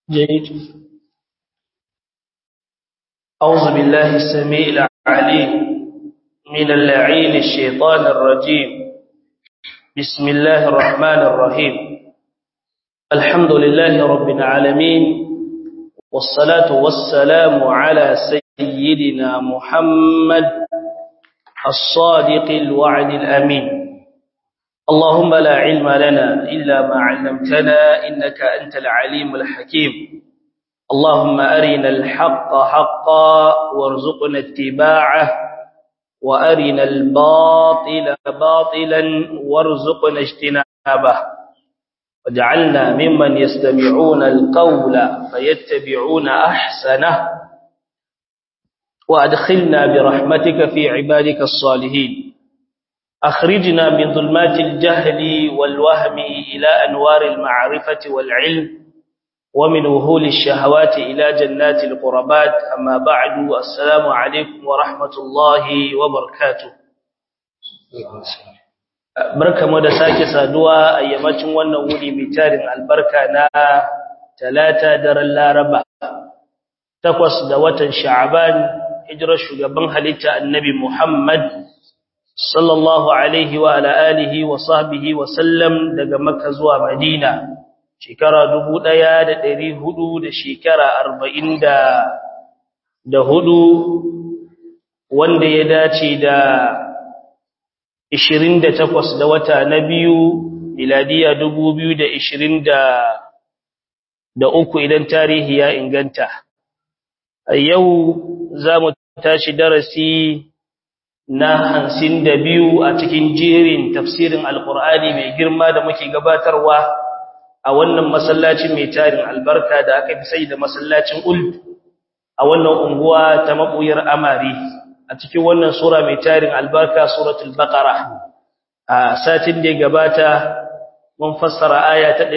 جيد أعوذ بالله السميع العليم من اللعين الشيطان الرجيم بسم الله الرحمن الرحيم الحمد لله رب العالمين والصلاة والسلام على سيدنا محمد الصادق الوعد الأمين اللهم لا علم لنا إلا ما علمتنا إنك أنت العليم الحكيم اللهم أرنا الحق حقا وارزقنا اتباعه وأرنا الباطل باطلا وارزقنا اجتنابه واجعلنا ممن يستمعون القول فيتبعون أحسنه وأدخلنا برحمتك في عبادك الصالحين أخرجنا من ظلمات الجهل والوهم إلى أنوار المعرفة والعلم ومن وهول الشهوات إلى جنات القربات أما بعد السلام عليكم ورحمة الله وبركاته barka mu da sake saduwa a yammacin wannan wuri mai tarin albarka na talata daren laraba takwas da watan sha'aban hijirar shugaban halitta annabi muhammad sallallahu alaihi wa ala alihi wa sahbihi wa sallam daga makka zuwa madina shekara dubu ɗaya da ɗari hudu da shekara arba'in da hudu wanda ya dace da ishirin da takwas da wata na biyu miladiya dubu biyu da ishirin da uku idan tarihi ya inganta a yau za mu tashi darasi na hansin da biyu a cikin jerin tafsirin alkur'ani mai girma da muke gabatarwa a wannan masallacin mai tarin albarka da aka fi sai da masallacin uld a wannan unguwa ta mabuyar amari a cikin wannan sura mai tarin albarka suratul baqara a satin da gabata mun fassara aya ta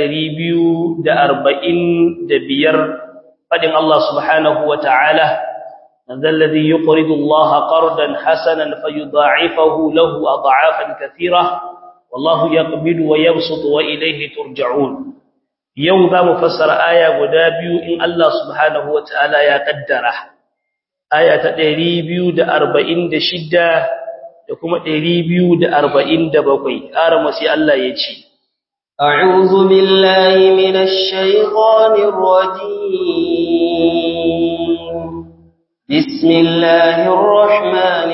245 fadin Allah subhanahu wataala alladhi yuqridu Allah qardan hasanan fayudha'ifahu lahu ad'afan kathira wallahu yaqbidu wa yabsutu wa ilayhi turja'un yau za mu fassara aya guda biyu in Allah subhanahu wa ta'ala ya kaddara aya ta 246 da kuma 247 ƙara masu Allah ya ce أعوذ بالله من الشيطان الرجيم بسم الله الرحمن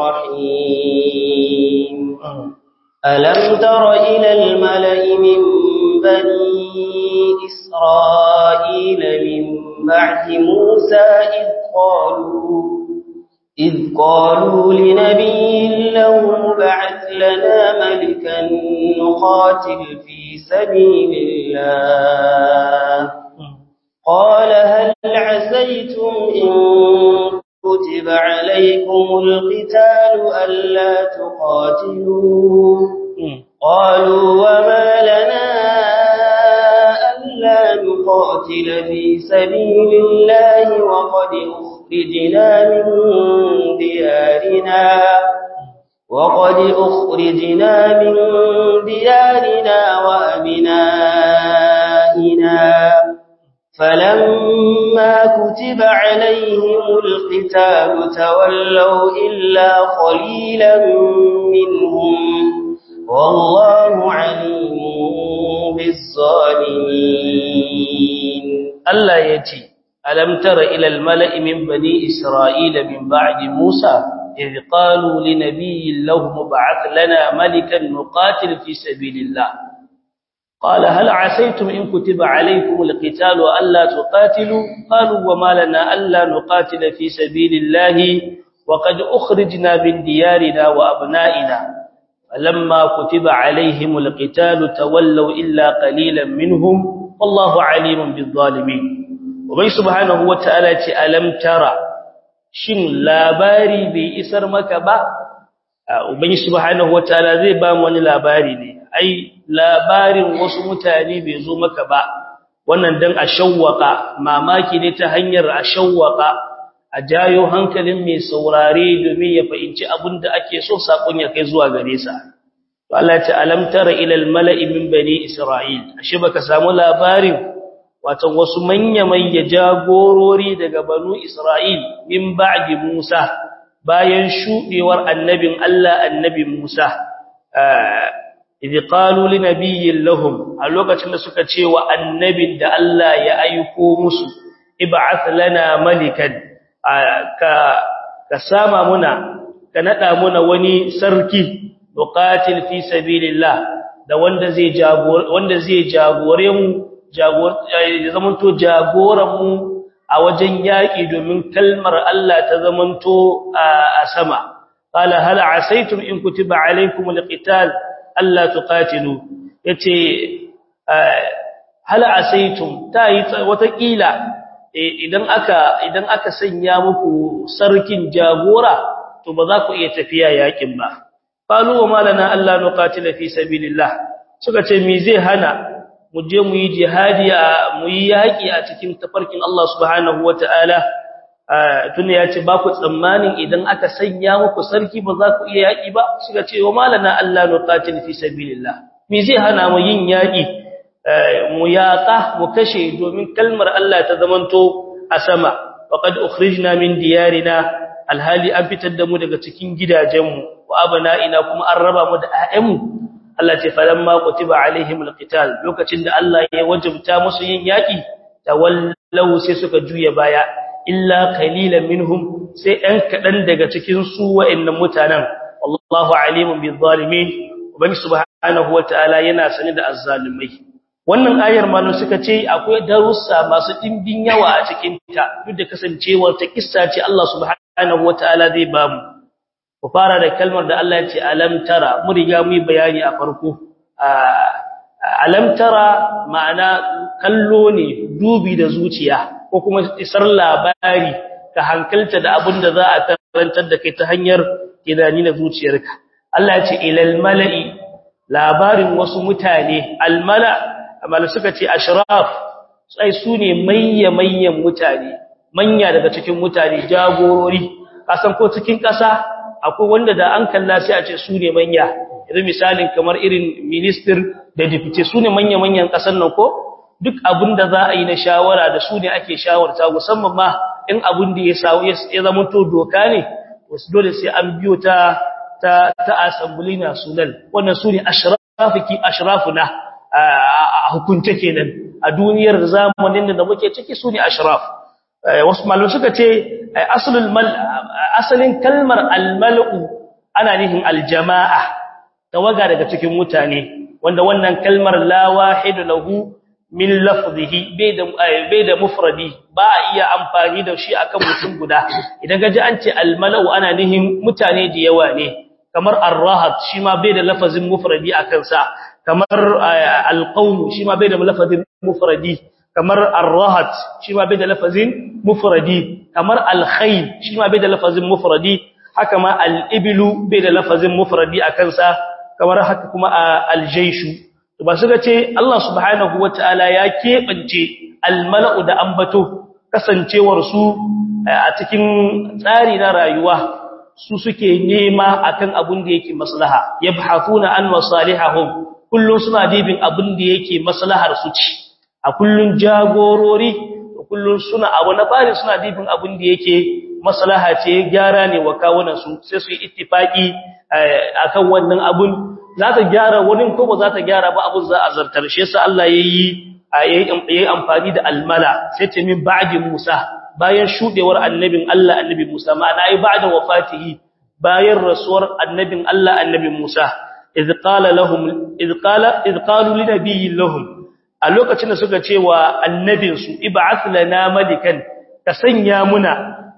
الرحيم ألم تر إلى الملأ من بني إسرائيل من بعد موسى إذ قالوا إذ قالوا لنبي له بعث لنا ملكا نقاتل في سبيل الله قال هل عسيتم إن كتب عليكم القتال ألا تقاتلوا قالوا وما لنا ألا نقاتل في سبيل الله وقد أخرجنا من ديارنا وقد أخرجنا من ديارنا وأبنائنا فلما كتب عليهم القتال تولوا إلا قليلا منهم والله عليم بالظالمين الله يتي ألم تر إلى الملأ من بني إسرائيل من بعد موسى إذ قالوا لنبي له مبعث لنا ملكا نقاتل في سبيل الله قال هل عسيتم إن كتب عليكم القتال ألا تقاتلوا قالوا وما لنا ألا نقاتل في سبيل الله وقد أخرجنا من ديارنا وأبنائنا فلما كتب عليهم القتال تولوا إلا قليلا منهم والله عليم بالظالمين وبي سبحانه وتعالى ألم ترى shin labari bai isar maka ba ubangi subhanahu wataala zai ba mu wani labari ne ai labarin wasu mutane bai zo maka ba wannan dan a shawwaka mamaki ne ta hanyar a shawwaka a jayo hankalin mai saurare domin ya fahimci abin da ake so sakon ya kai zuwa gare sa to Allah ta alam tara ila al mala'i min bani isra'il ashe baka samu labarin wato wasu manya-manya jagorori daga banu Isra'il min ba'di Musa bayan shudewar annabin Allah annabi Musa idh qalu li nabiyyin lahum a lokacin da suka ce wa annabin da Allah ya aiko musu ib'ath lana malikan ka ka sama muna ka nada muna wani sarki nuqatil fi sabilillah da wanda zai jagor wanda zai jagore mu jagor zamanto jagoran mu a wajen yaki domin kalmar Allah ta zamanto a sama qala hal asaytum in kutiba alaykum alqital alla tuqatilu yace hal asaytum tayi wata kila idan aka idan aka sanya muku sarkin jagora to ba za ku iya tafiya yakin ba qalu wa malana alla nuqatila fi sabilillah suka ce me zai hana mu je mu yi jihadi a mu yi yaki a cikin tafarkin Allah subhanahu wataala tun ya ce ba ku tsammanin idan aka sanya muku sarki ba za ku iya yaki ba suka ce wa malana alla nuqatila fi sabilillah me zai hana mu yin yaki mu yaqa mu kashe domin kalmar Allah ta zamanto a sama faqad ukhrijna min diyarina alhali an fitar da mu daga cikin gidajenmu wa abana'ina kuma an raba mu da ƴaƴanmu Allah ce falamma kutiba alaihim alqital lokacin da Allah ya wajibta musu yin yaki tawallaw sai suka juya baya illa qalilan minhum sai ɗan kadan daga cikin su wa'annan mutanen wallahu alimun bizzalimin ubangi subhanahu wataala yana sani da azzalimai wannan ayar malu suka ce akwai darussa masu dimbin yawa a cikin ta duk da kasancewar ta kissa ce Allah subhanahu wataala zai bamu ku fara da kalmar da Allah ya ce alam tara mu riga mu bayani a farko alam tara ma'ana kallo ne dubi da zuciya ko kuma isar labari ka hankalta da abin da za a karantar da kai ta hanyar tunani na zuciyarka Allah ya ce ilal mala'i labarin wasu mutane almala amma suka ce ashraf sai su ne mayya mayyan mutane manya daga cikin mutane jagorori kasan ko cikin ƙasa akwai wanda da an kalla sai a ce su ne manya yanzu misalin kamar irin minister da deputy su ne manya-manyan ƙasar nan ko duk abin da za a yi na shawara da su ne ake shawarta musamman ma in abin da ya samu ya zama to doka ne wasu dole sai an biyo ta ta ta assembly national wannan su ne ashrafiki ashrafuna a hukunce kenan a duniyar zamanin da muke ciki su ne ashraf wasu malamai suka ce asalul mal asalin kalmar almal'u ana nihin aljama'a tawaga daga cikin mutane wanda wannan kalmar la wahidu lahu min lafzihi bai da bai da mufradi ba a iya amfani da shi akan mutum guda idan gaji an ce almal'u ana nihin mutane da yawa ne kamar arrahat shi ma bai da lafazin mufradi akan sa kamar alqawm shi ma bai da lafazin mufradi kamar arrahat shi ma bai da lafazin mufradi kamar alkhayl shi ma bai da lafazin mufradi haka ma al-iblu bai da lafazin mufradi akan sa kamar haka kuma al-jayshu to ba su ga ce Allah subhanahu wataala ya kebance al-mala'u da ambato kasancewar su a cikin tsari na rayuwa su suke nema akan abin da yake maslaha yabhafuna an masalihahum kullun suna dibin abin da yake maslahar su ci a kullun jagorori kullun suna abu na bari suna dibin abin da yake maslaha ce gyara ne wa kawunan su sai su yi ittifaki akan wannan abun za ta gyara wani ko ba za ta gyara ba abun za a zartar shi yasa Allah yayi yayi amfani da almala sai ta min ba'di Musa bayan shudewar annabin Allah annabi Musa ma'ana ai ba'da wafatihi bayan rasuwar annabin Allah annabi Musa idh qala lahum idh qala idh qalu li nabiyyin lahum a lokacin da suka ce wa annabinsu ib'ath lana malikan ka sanya muna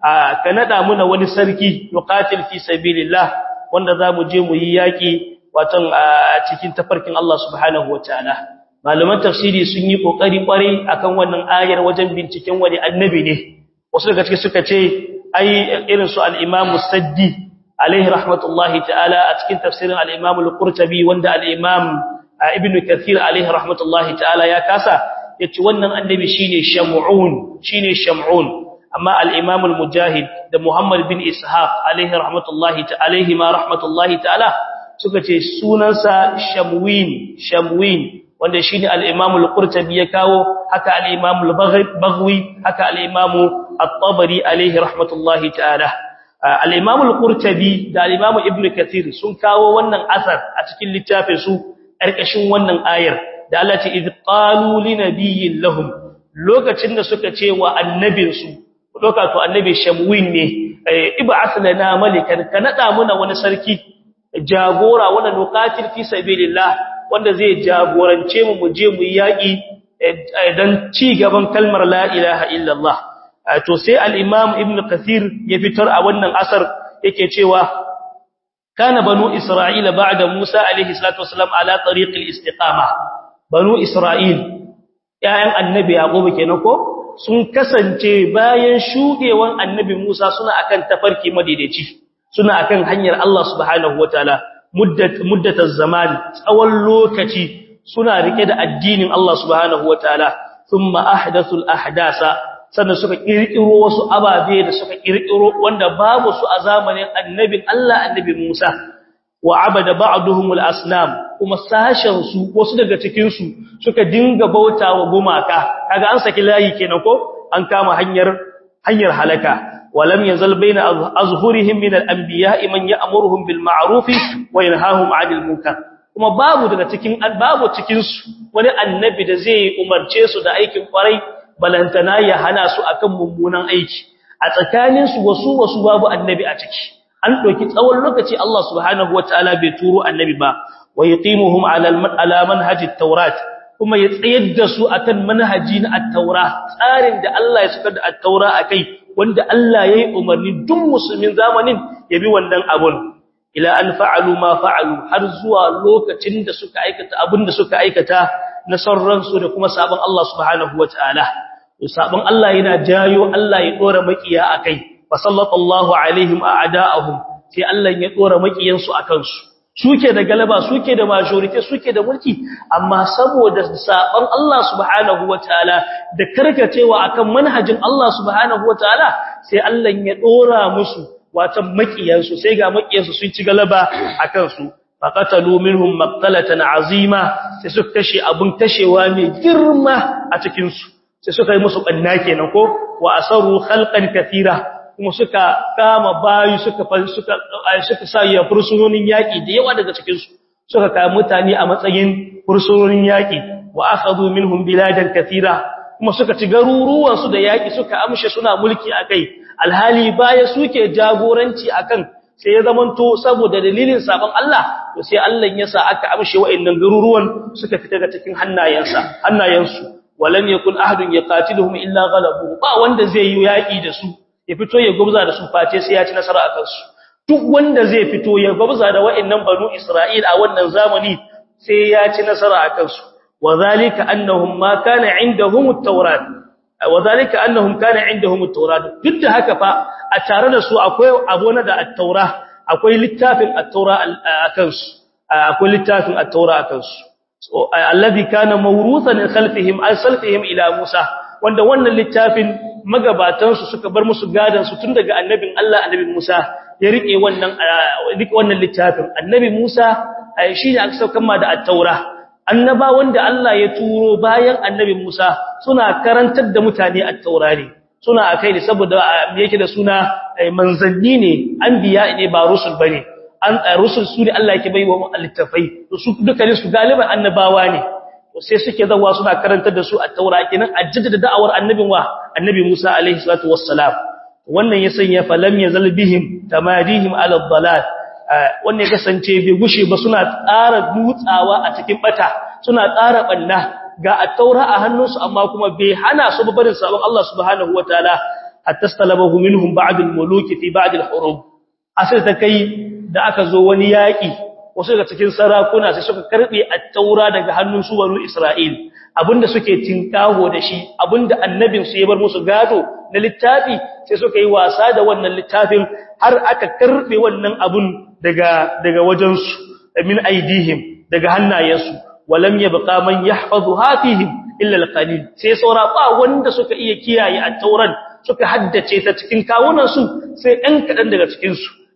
ka nada muna wani sarki yuqatil fi sabilillah wanda zamu je mu yi yaki watan a cikin tafarkin Allah subhanahu wataala malaman tafsiri sun yi kokari kwarai akan wannan ayar wajen binciken wani annabi ne wasu daga cikin suka ce ai irin su al-Imam Saddi alaihi rahmatullahi ta'ala a cikin tafsirin al-Imam al-Qurtubi wanda al-Imam ibn kathir alaihi rahmatullahi ta'ala ya kasa yace wannan annabi shine shamu'un shine shamu'un amma al-imam al-mujahid da muhammad bin ishaq alaihi rahmatullahi ta'ala ma rahmatullahi ta'ala suka ce sunansa shamwin shamwin wanda shine al-Imam al-Qurtubi ya kawo haka al-Imam al-Baghawi haka al-Imam at-Tabari alayhi rahmatullahi ta'ala al-Imam al-Qurtubi da al-Imam Ibn Kathir sun kawo wannan asar a cikin littafin su karkashin wannan ayar da Allah ce idh qalu li nabiyyin lahum lokacin da suka ce wa annabinsu doka to annabi Shamwin ne ib'ath lana malikan ka nada muna wani sarki jagora wanda nuqatil fi sabilillah wanda zai jagorance mu muje mu yaki dan ci gaban kalmar la ilaha illallah to sai al-imam ibn kathir ya fitar a wannan asar yake cewa kana banu isra'ila ba'da musa alaihi salatu wasalam ala tariq al-istiqama banu isra'il yayan annabi yaqub kenan ko sun kasance bayan shudewan annabi musa suna akan tafarki madaidaici suna akan hanyar Allah subhanahu wataala muddat muddataz zaman tsawon lokaci suna rike da addinin Allah subhanahu wataala thumma ahdathul ahdasa sannan suka kirkiro wasu ababe da suka kirkiro wanda babu su a zamanin annabin Allah annabi Musa wa abada ba'duhum al-asnam kuma sashen su wasu daga cikin su suka dinga bautawa gumaka kaga an saki layi kenan ko an kama hanyar hanyar halaka ولم يزل بين أظهرهم من الأنبياء من يأمرهم بالمعروف وينهاهم عن المنكر kuma babu daga cikin babu cikin su wani annabi da zai umarce su da aikin kwarai balantana ya hana su akan mummunan aiki a tsakanin su wasu wasu babu annabi a ciki an doki tsawon lokaci Allah subhanahu wataala bai turo annabi ba wa yuqimuhum ala ala manhaj at-taurat kuma ya tsayar da su akan manhaji na at-taura tsarin da Allah ya saka da at-taura akai wanda Allah yayi umarni duk musulmin zamanin ya bi wannan abun ila an fa'alu ma fa'alu har zuwa lokacin da suka aikata abin da suka aikata na sarran su da kuma sabon Allah subhanahu wataala sabon Allah yana jayo Allah ya dora makiya akai fa sallallahu alaihim a'da'ahum sai Allah ya dora makiyan su akan su suke da galaba suke da majority suke da mulki amma saboda saban Allah subhanahu wataala da karkacewa akan manhajin Allah subhanahu wataala sai Allah ya dora musu watan makiyansu sai ga makiyansu sun ci galaba akan su faqatalu minhum maqtalatan azima sai suka kashe abun kashewa mai girma a cikin su sai suka yi musu banna kenan ko wa asaru khalqan kathira kuma suka kama bayu suka suka suka sa ya fursunonin yaki da yawa daga cikin su suka kama mutane a matsayin fursunonin yaki wa akhadhu minhum biladan kathira kuma suka ci garuruwan su da yaki suka amshe suna mulki akai alhali baya suke jagoranci akan sai ya zamanto saboda dalilin sabon Allah to sai Allah ya sa aka amshe wa'annan garuruwan suka fita daga cikin hannayensa hannayensu walam yakun ahadun yaqatiluhum illa ghalabu ba wanda zai yi yaki da su ya fito ya gubza da su face sai ya ci nasara akan su duk wanda zai fito ya gubza da wa'annan banu Isra'il a wannan zamani sai ya ci nasara akan su wadhalika annahum ma kana indahum at-taurat wadhalika annahum kana indahum at-taurat duk da haka fa a tare da su akwai abona da at-taura akwai littafin at-taura akan su akwai littafin at-taura akan su alladhi kana mawruthan khalfihim al-salfihim ila Musa wanda wannan littafin magabatansu suka bar musu gadan su tun daga annabin Allah annabi Musa ya rike wannan rike wannan littafin annabi Musa shi ne aka saukar ma da at-taura annaba wanda Allah ya turo bayan annabi Musa suna karantar da mutane at-taura ne suna akai ne saboda yake da suna manzanni ne anbiya ne ba rusul bane an rusul su ne Allah yake baiwa littafai su dukkanin su galiban annabawa ne sai suke zawa suna karantar da su a taura kenan a jaddada da'awar annabin wa annabi Musa alaihi salatu wassalam wannan ya sanya falam yazal bihim tamadihim ala dhalal wannan ya kasance bai gushe ba suna tsara dutsawa a cikin bata suna tsara banna ga at-taura a hannunsu amma kuma bai hana su barin sabon Allah subhanahu wataala hatta stalabahu minhum ba'd al-muluki fi ba'd al-hurub asir ta kai da aka zo wani yaki wasu daga cikin sarakuna sai suka karbe at-taura daga hannun su banu Isra'il abinda suke tinkaho da shi abinda annabin su ya bar musu gado na littafi sai suka yi wasa da wannan littafin har aka karbe wannan abun daga daga wajen su min aidihim daga hannayensu walam yabqa man yahfazuha fihim illa al-qalil sai saura ba wanda suka iya kiyaye at-tauran suka haddace ta cikin kawunan su sai ɗan kadan daga cikin su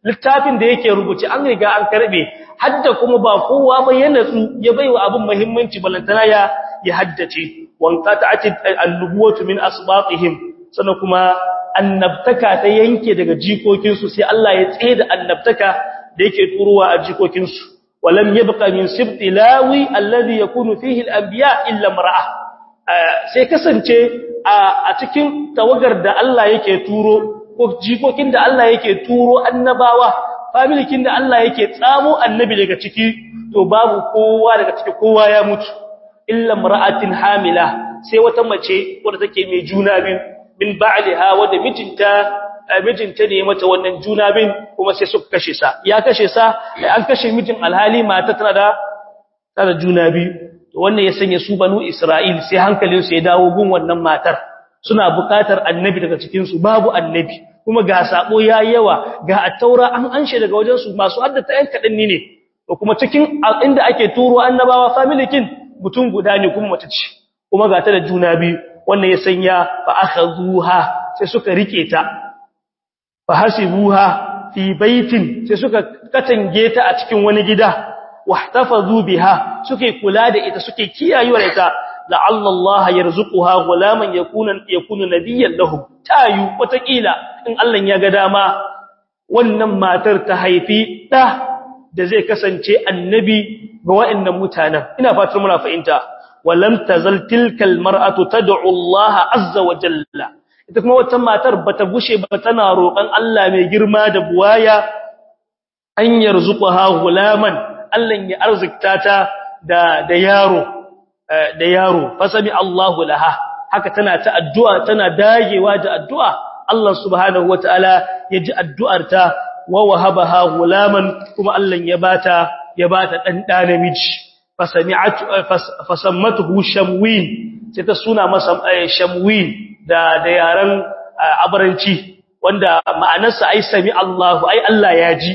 littafin da yake rubuce an riga an karbe hadda kuma ba kowa ba ya natsu ya baiwa abin muhimmanci balantana ya ya haddace wanqata'at an-nubuwatu min asbatihim sannan kuma annabtaka ta yanke daga jikokinsu sai Allah ya tsaye da annabtaka da yake turuwa a jikokinsu walam yabqa min sibti lawi alladhi yakunu fihi al-anbiya illa mar'a sai kasance a cikin tawagar da Allah yake turo ko jikokin da Allah yake turo annabawa familikin da Allah yake tsamo annabi daga ciki to babu kowa daga ciki kowa ya mutu illa mar'atin hamila sai wata mace wadda take mai juna biyu min ba'liha wadda mijinta mijinta ne mata wannan juna bin kuma sai suka kashe sa ya kashe sa an kashe mijin alhali mata tana da tana juna biyu to wannan ya sanya su banu Isra'il sai hankalin su ya dawo gun wannan matar suna buƙatar annabi daga cikin su babu annabi kuma ga sabo yayi yawa ga attaura an anshe daga wajen su masu haddata yan kadan ne to kuma cikin inda ake turo annabawa family kin mutum guda ne kuma mace ce kuma ga ta da juna biyu wannan ya sanya fa akhadhuha sai suka rike ta fa hasibuha fi baitin sai suka katange ta a cikin wani gida wahtafazu biha suke kula da ita suke kiyayewa da ita la'alla Allah yarzuquha gulaman yakuna yakunu nabiyyan lahum tayu watakila in Allah ya ga dama wannan matar ta haifi da da zai kasance annabi ga wa'annan mutanen ina fatan muna fahimta walam tazal tilka almar'atu tad'u Allah azza wa jalla ita kuma wata matar bata gushe ba tana roƙon Allah mai girma da buwaya an yarzuqaha gulaman Allah ya arzikta ta da da yaro da yaro fasami Allahu laha haka tana ta addu'a tana dagewa da addu'a Allah subhanahu wataala ya ji addu'arta wa wahabaha gulaman kuma Allah ya bata ya bata dan da namiji fasami'at fasammatuhu shamwin sai ta suna masa shamwin da da yaran abaranci wanda ma'anarsa ai sami Allahu ai Allah ya ji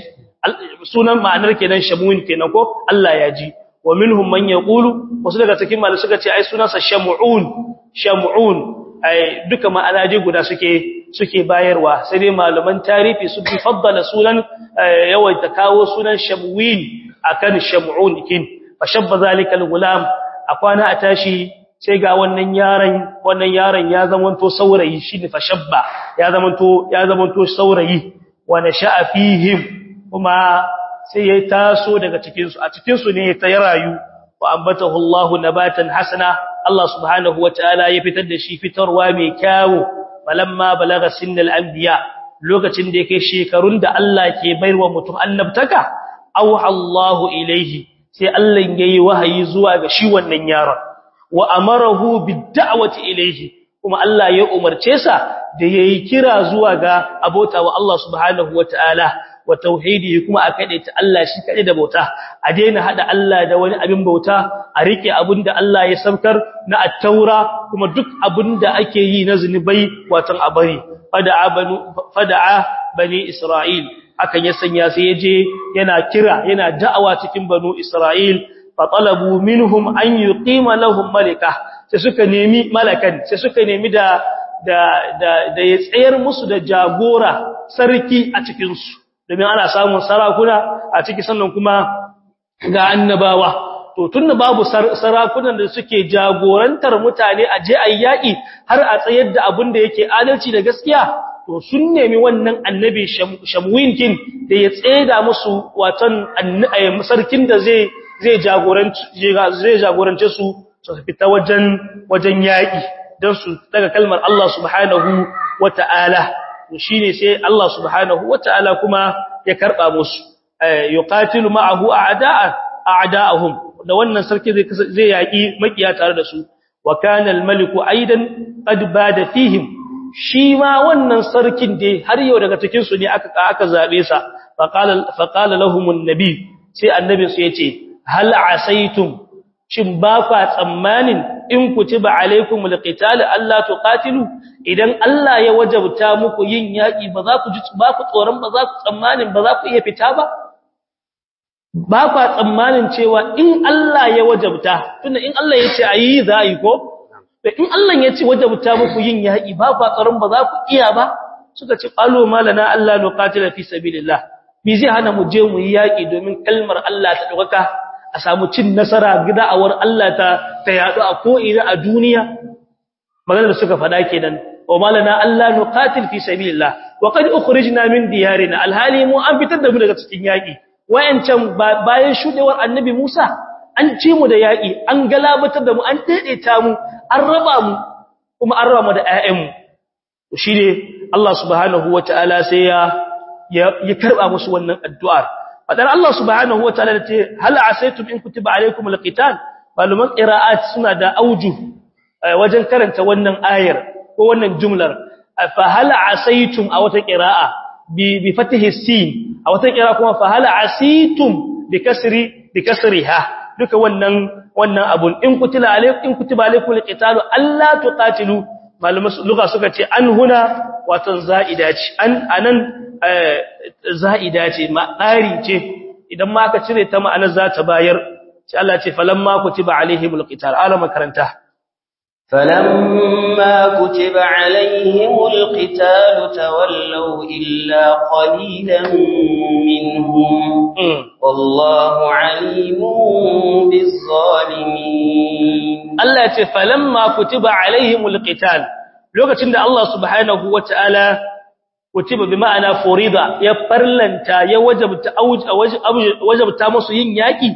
sunan ma'anar kenan shamwin kenan ko Allah ya ji wa minhum man yaqulu wasu daga cikin malai suka ce ai sunansa shamu'un shamu'un ai duka ma'ana dai guda suke suke bayarwa sai dai malaman tarihi su bi faddala sunan yawaita kawo sunan shamwin akan shamu'un kin fa shabba zalika al-gulam akwana a tashi sai ga wannan yaron wannan yaron ya zamanto saurayi shine fa shabba ya zamanto ya zamanto saurayi wa nasha'a fihim kuma sai ya taso daga cikinsu a cikinsu ne ta rayu wa ambatahu Allahu nabatan hasana Allah subhanahu wataala ya fitar da shi fitarwa mai kyawu falamma balaga sinnal anbiya lokacin da yake shekarun da Allah ke baiwa mutum annabtaka aw Allahu ilaihi sai Allah yayi wahayi zuwa ga shi wannan yaron wa amarahu bid-da'wati ilaihi kuma Allah ya umarce sa da yayi kira zuwa ga abota wa Allah subhanahu wataala wa tauhidi kuma a kadaita Allah shi kade da bauta a daina hada Allah da wani abin bauta a rike abinda Allah ya saukar na at-taura kuma duk abinda ake yi na zinubai watan abari fada'a banu fada'a bani Isra'il akan ya sanya sai yaje yana kira yana da'awa cikin banu Isra'il fa talabu minhum an yuqima lahum malika sai suka nemi malakan sai suka nemi da da da ya tsayar musu da jagora sarki a cikin su domin ana samun sarakuna a ciki sannan kuma ga annabawa to tunda babu sarakunan da suke jagorantar mutane a je ayyaki har a tsayar da abin da yake adalci da gaskiya to sun nemi wannan annabi shamwinkin da ya tseda musu watan sarkin da zai zai jagorance zai jagorance su su fita wajen wajen yaki dan su daga kalmar Allah subhanahu wata'ala shine sai Allah subhanahu wata'ala kuma ya karba musu yuqatilu ma'ahu a'da'a a'da'ahum da wannan sarki zai zai yaki makiya tare da su wa kana al-maliku aidan qad bada fihim shi ma wannan sarkin dai har yau daga cikin su ne aka aka zabe sa fa qala fa qala lahum an-nabi sai annabi su yace hal asaitum shin ba kwa tsammanin in kutiba alaikum alqital alla tuqatilu idan Allah ya wajabta muku yin yaki ba za ku ji ba ku tsoron ba za ku tsammanin ba za ku iya fita ba ba kwa tsammanin cewa in Allah ya wajabta tunda in Allah ya ce ayi za yi ko to in Allah ya ce wajabta muku yin yaki ba kwa tsoron ba za ku iya ba suka ce qalu malana alla nuqatila fi sabilillah bi zai hana mu je mu yi yaki domin kalmar Allah ta dauka a samu cin nasara gida'awar Allah ta ta yadu a ko ina a duniya maganar da suka faɗa kenan wa malana Allah nuqatil fi sabilillah wa qad ukhrijna min diyarina alhali mu an fitar da mu daga cikin yaki wayancan bayan shudewar annabi Musa an ci mu da yaki an galabatar da mu an daidaita mu an raba mu kuma an raba mu da ƴaƴanmu shine Allah subhanahu wataala sai ya ya karba musu wannan addu'ar fadar Allah subhanahu wataala da ce hal asaytum in kutiba alaykum alqital maluman qira'at suna da auju wajen karanta wannan ayar ko wannan jumlar fa hal asaytum a wata qira'a bi bi fatihi sin a wata qira'a kuma fa hal asitum bi kasri bi kasriha duka wannan wannan abun in kutila alaykum in kutiba alaykum alqitalu alla tuqatilu malaman lugha suka ce an huna wato za'ida ce an anan za'ida ce ma ƙari ce idan ma aka cire ta ma'anar za ta bayar sai Allah ce falamma kutiba alaihimul qital ala makaranta فلما كتب عليهم القتال تولوا إلا قليلا منهم والله عليم بالظالمين Allah ya ce falamma kutiba alaihimul qital lokacin da Allah subhanahu wataala kutiba bi ma'ana furida ya farlanta ya wajabta wajabta musu yin yaki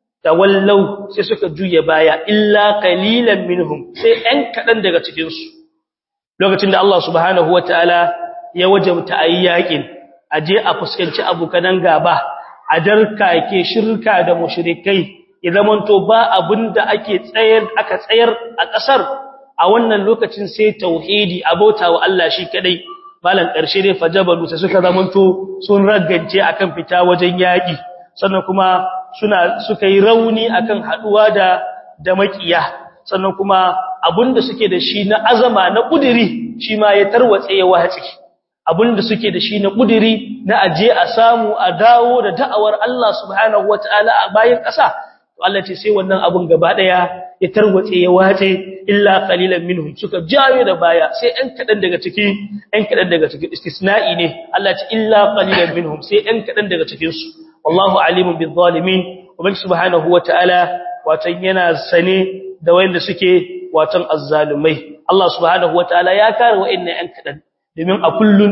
tawallau sai suka juye baya illa qalilan minhum sai ɗan kadan daga cikin su lokacin da Allah subhanahu wataala ya wajabta ayi yakin aje a fuskanci abukan gaba a darkake shirka da mushrikai idan to ba abinda ake tsayar aka tsayar a kasar a wannan lokacin sai tauhidi abota wa Allah shi kadai malan karshe dai fajabalu sai suka zamanto sun ragance akan fita wajen yaki sannan kuma suna suka yi rauni akan haduwa da da makiya sannan kuma abinda suke da shi na azama na kudiri shi ma ya tarwatse ya wace abinda suke da shi na kudiri na aje a samu a dawo da da'awar Allah subhanahu wataala a bayan ƙasa to Allah ce sai wannan abun gaba daya ya tarwatse ya wace illa qalilan minhum suka jawo da baya sai ɗan kadan daga ciki ɗan kadan daga cikin istisna'i ne Allah ce illa qalilan minhum sai ɗan kadan daga cikin su wallahu alimun bil zalimin ubangi subhanahu wataala watan yana sane da wanda suke watan azzalumai Allah subhanahu wataala ya kare wa'annan ɗan kadan domin a kullun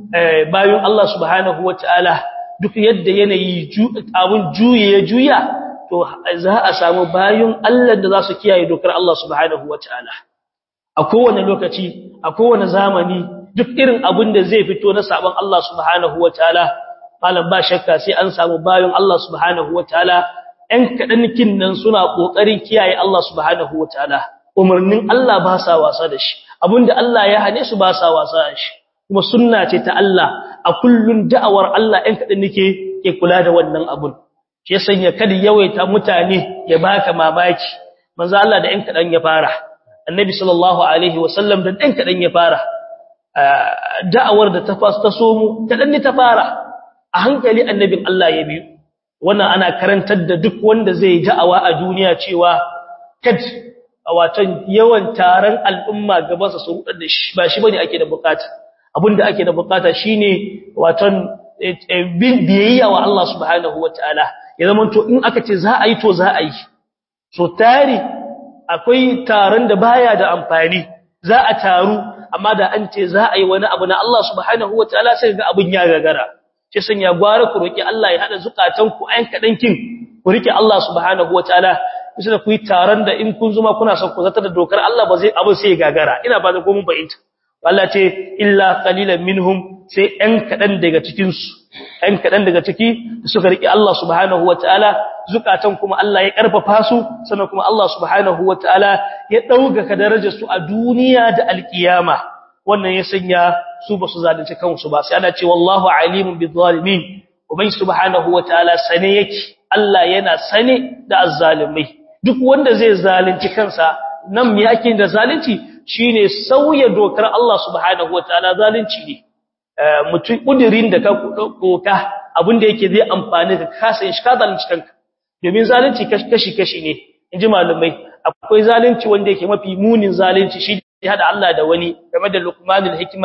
bayan Allah subhanahu wataala duk yadda yanayi abun juye ya juya to za a samu bayan Allah da za su kiyaye dokar Allah subhanahu wataala a kowane lokaci a kowane zamani duk irin abin da zai fito na sabon Allah subhanahu wataala malam ba shakka sai an samu bayan Allah subhanahu wataala ɗan kaɗan kinnan suna ƙoƙarin kiyaye Allah subhanahu wataala umarnin Allah ba sa wasa da shi abinda Allah ya hane su ba sa wasa da shi kuma sunna ce ta Allah a kullun da'awar Allah ɗan kaɗan nake ke kula da wannan abun shi sanya kada yawaita mutane ya baka mamaki manzo Allah da ɗan kaɗan ya fara annabi sallallahu alaihi wasallam da ɗan kaɗan ya fara da'awar da ta fas ta somu kaɗan ne ta fara a hankali annabin Allah ya biyu wannan ana karantar da duk wanda zai da'awa a duniya cewa kad watan yawan taron al'umma gabansa su rudar da shi ba shi bane ake da bukata abinda ake da bukata shine watan biyayya wa Allah subhanahu wataala ya zama to in aka ce za a yi to za a yi so tari akwai taron da baya da amfani za a taru amma da an ce za a yi wani abu na Allah subhanahu wataala sai ga abun ya gagara sai san ya gwara ku roki Allah ya hada zukatan ku ayan kadan kin ku rike Allah subhanahu wataala sai ku yi taron da in kun zuma kuna son ku zata da dokar Allah ba zai abu sai gagara ina ba da ko mun bayyana Allah ce illa qalilan minhum sai ɗan kaɗan daga cikinsu ɗan kaɗan daga ciki suka riƙe Allah subhanahu wa ta'ala zukatan kuma Allah ya ƙarfafa su sannan kuma Allah subhanahu wa ta'ala ya ɗaukaka darajarsu a duniya da alƙiyama wannan ya sanya su ba su zalunci kansu ba sai ana ce wallahu alimun bi zalimin ubai subhanahu wa ta'ala sane yake Allah yana sane da azzalimai duk wanda zai zalunci kansa nan me yake da zalunci shine sauya dokar Allah subhanahu wataala zalunci ne mutum kudirin da ka doka abinda yake zai amfani ka kasa shi ka zalunci kanka domin zalunci kashi kashi ne inji malumai akwai zalunci wanda yake mafi munin zalunci shi ya hada Allah da wani game da Luqmanul Hikma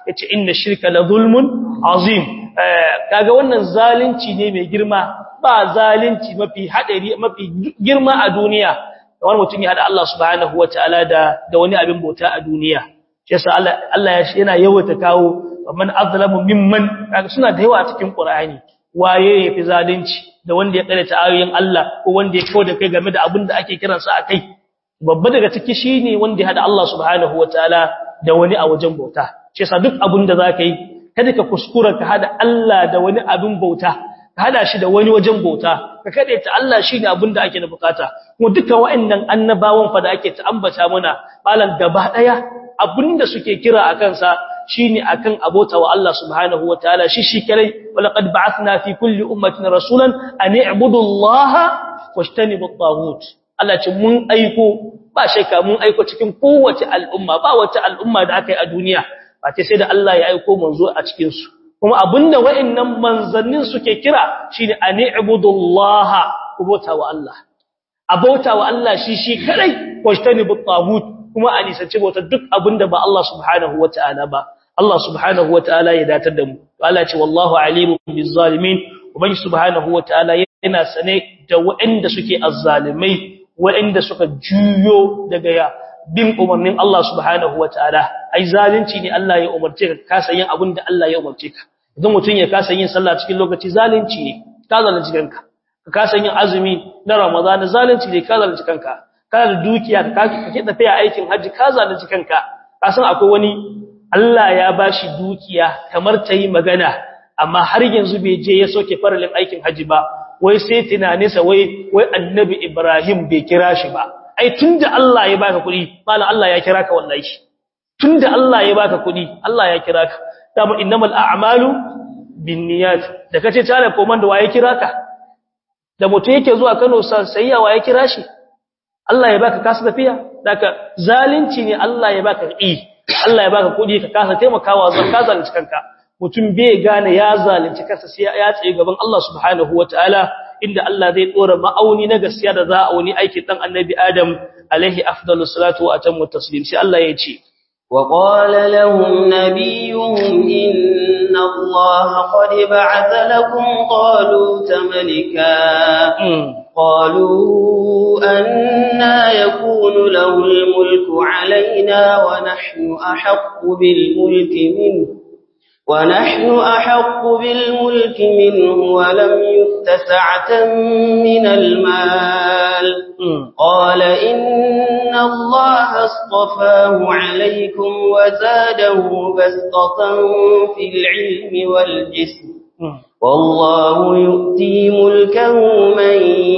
yace inna shirka la zulmun azim kaga wannan zalunci ne mai girma ba zalunci mafi hadari mafi girma a duniya wani mutum ya hada Allah subhanahu wataala da da wani abin bauta a duniya shi yasa Allah Allah yana yawaita kawo man azlamu mimman kaga suna da yawa a cikin Qur'ani waye yafi zalunci da wanda ya karanta ayoyin Allah ko wanda ya kawo da kai game da abin da ake kiransa akai babba daga ciki shine wanda ya hada Allah subhanahu wataala da wani a wajen bauta shi yasa duk abin da zaka yi kada ka kuskura ka hada Allah da wani abin bauta ka hada shi da wani wajen bauta ka kade ta Allah shine abin da ake da bukata kuma dukkan waɗannan annabawan fa da ake ta ambata mana malan gaba daya abinda suke kira akan sa shine akan abota wa Allah subhanahu wataala shi shi kare walaqad ba'athna fi kulli ummatin rasulan an i'budu Allah washtanibu at-taghut Allah ce mun aiko ba shakka mun aiko cikin kowace al'umma ba wata al'umma da aka yi a duniya ba ce sai da Allah ya aiko manzo a cikin su kuma abinda wa'annan manzannin suke kira shine an i'budu Allah kubota wa Allah abota wa Allah shi shi kadai washtanibu at-taghut kuma a nisanci bauta duk abinda ba Allah subhanahu wataala ba Allah subhanahu wataala ya datar da mu Allah ce wallahu alimun bizzalimin ubangi subhanahu wataala yana sane da waɗanda suke azzalimai waɗanda suka juyo daga ya bin umarnin Allah subhanahu wataala ai zalunci ne Allah ya umarce ka kasa yin abin da Allah ya umarce ka idan mutum ya kasa yin sallah cikin lokaci zalunci ne ka zalunci kanka ka kasa yin azumi na Ramadan zalunci ne ka zalunci kanka kana da dukiya ka kake tafiya aikin haji ka zalunci kanka ka san akwai wani Allah ya bashi dukiya kamar ta yi magana amma har yanzu bai je ya soke faralin aikin haji ba wai sai tunaninsa wai wai annabi Ibrahim bai kira shi ba ai tunda Allah ya baka kuɗi malam Allah ya kira ka wallahi tunda Allah ya baka kuɗi Allah ya kira ka dama innamal a'malu binniyat da kace tare komanda waye kira ka da mutum yake zuwa Kano sayya waye kira shi Allah ya baka kasu tafiya daga zalunci ne Allah ya baka i Allah ya baka kuɗi ka kasa taimakawa zakka zalunci kanka mutum bai gane ya zalunci kansa sai ya tsaye gaban Allah subhanahu wataala inda Allah zai dora ma'auni na gaskiya da za a wani aikin dan annabi Adam alaihi afdalus salatu wa atammu taslim sai Allah ya ce وقال لهم نبيهم إن الله قد بعث لكم طالوت ملكا قالوا أنا يكون له الملك علينا ونحن أحق بالملك منه ونحن أحق بالملك منه ولم يؤت سعة من المال قال إن الله اصطفاه عليكم وزاده بسطة في العلم والجسم والله يؤتي ملكه من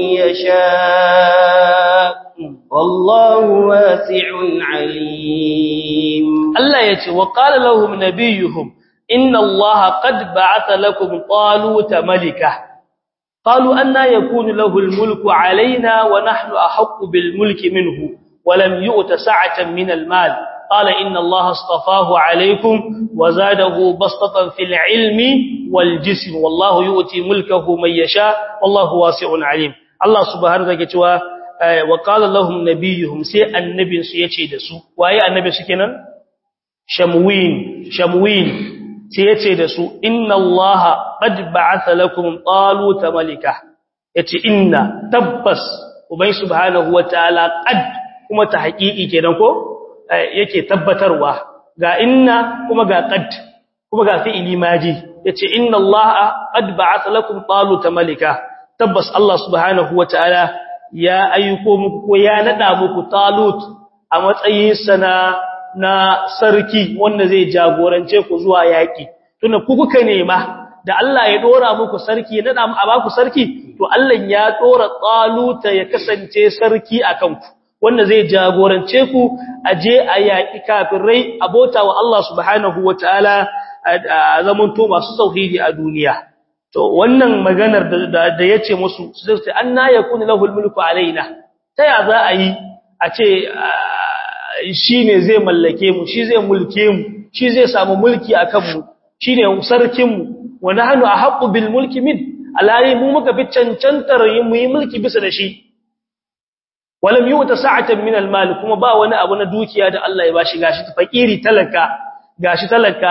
يشاء والله واسع عليم الله يتي وقال لهم نبيهم إن الله قد بعث لكم طالوت ملكا قالوا أن يكون له الملك علينا ونحن أحق بالملك منه ولم يؤت سعة من المال قال إن الله اصطفاه عليكم وزاده بسطة في العلم والجسم والله يؤتي ملكه من يشاء والله واسع عليم الله سبحانه وتعالى وقال لهم نبيهم سي النبي سيتي دسو وايه النبي سكنن شموين شموين sai yace da su inna allaha qad ba'atha lakum taluta malika yace inna tabbas ubay subhanahu wataala qad kuma ta haƙiƙi kenan ko yake tabbatarwa ga inna kuma ga qad kuma ga fi'ili maji yace inna allaha qad ba'atha lakum taluta malika tabbas allah subhanahu wataala ya ayyuko muku ko ya nada muku talut a matsayin sana na sarki wanda zai jagorance ku zuwa yaki tunda ku kuka nema da Allah ya dora muku sarki nada mu a baku sarki to Allah ya dora taluta ya kasance sarki akan ku wanda zai jagorance ku aje a yaki kafirai abota wa Allah subhanahu wataala a zaman to masu tauhidi a duniya to wannan maganar da da yace musu sai anna yakunu lahul mulku alaina ta ya za a yi a ce shi ne zai mallake mu shi zai mulke mu shi zai samu mulki a kanmu shi ne sarkinmu wani hannu a haƙu bil mulki min alhari mu muka fi cancantar mu yi mulki bisa da shi walam yi wata sa'atan min almali kuma ba wani abu na dukiya da Allah ya ba shi gashi fakiri talaka gashi talaka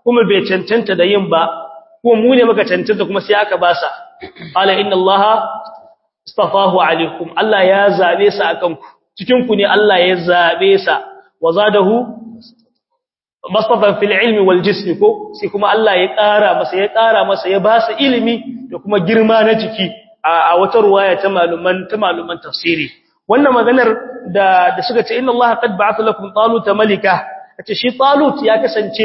kuma bai cancanta da yin ba kuma mu ne muka cancanta kuma sai aka basa qala inna allaha istafahu alaikum Allah ya zabe sa akan ku cikin ku ne Allah ya zabe sa wa zadahu mastafan fil ilmi wal jism ko sai kuma Allah ya ƙara masa ya ƙara masa ya ba sa ilimi da kuma girma na jiki a wata ruwaya ta maluman ta maluman tafsiri wannan maganar da da suka ce inna Allah qad ba'atha lakum talut malika ce shi talut ya kasance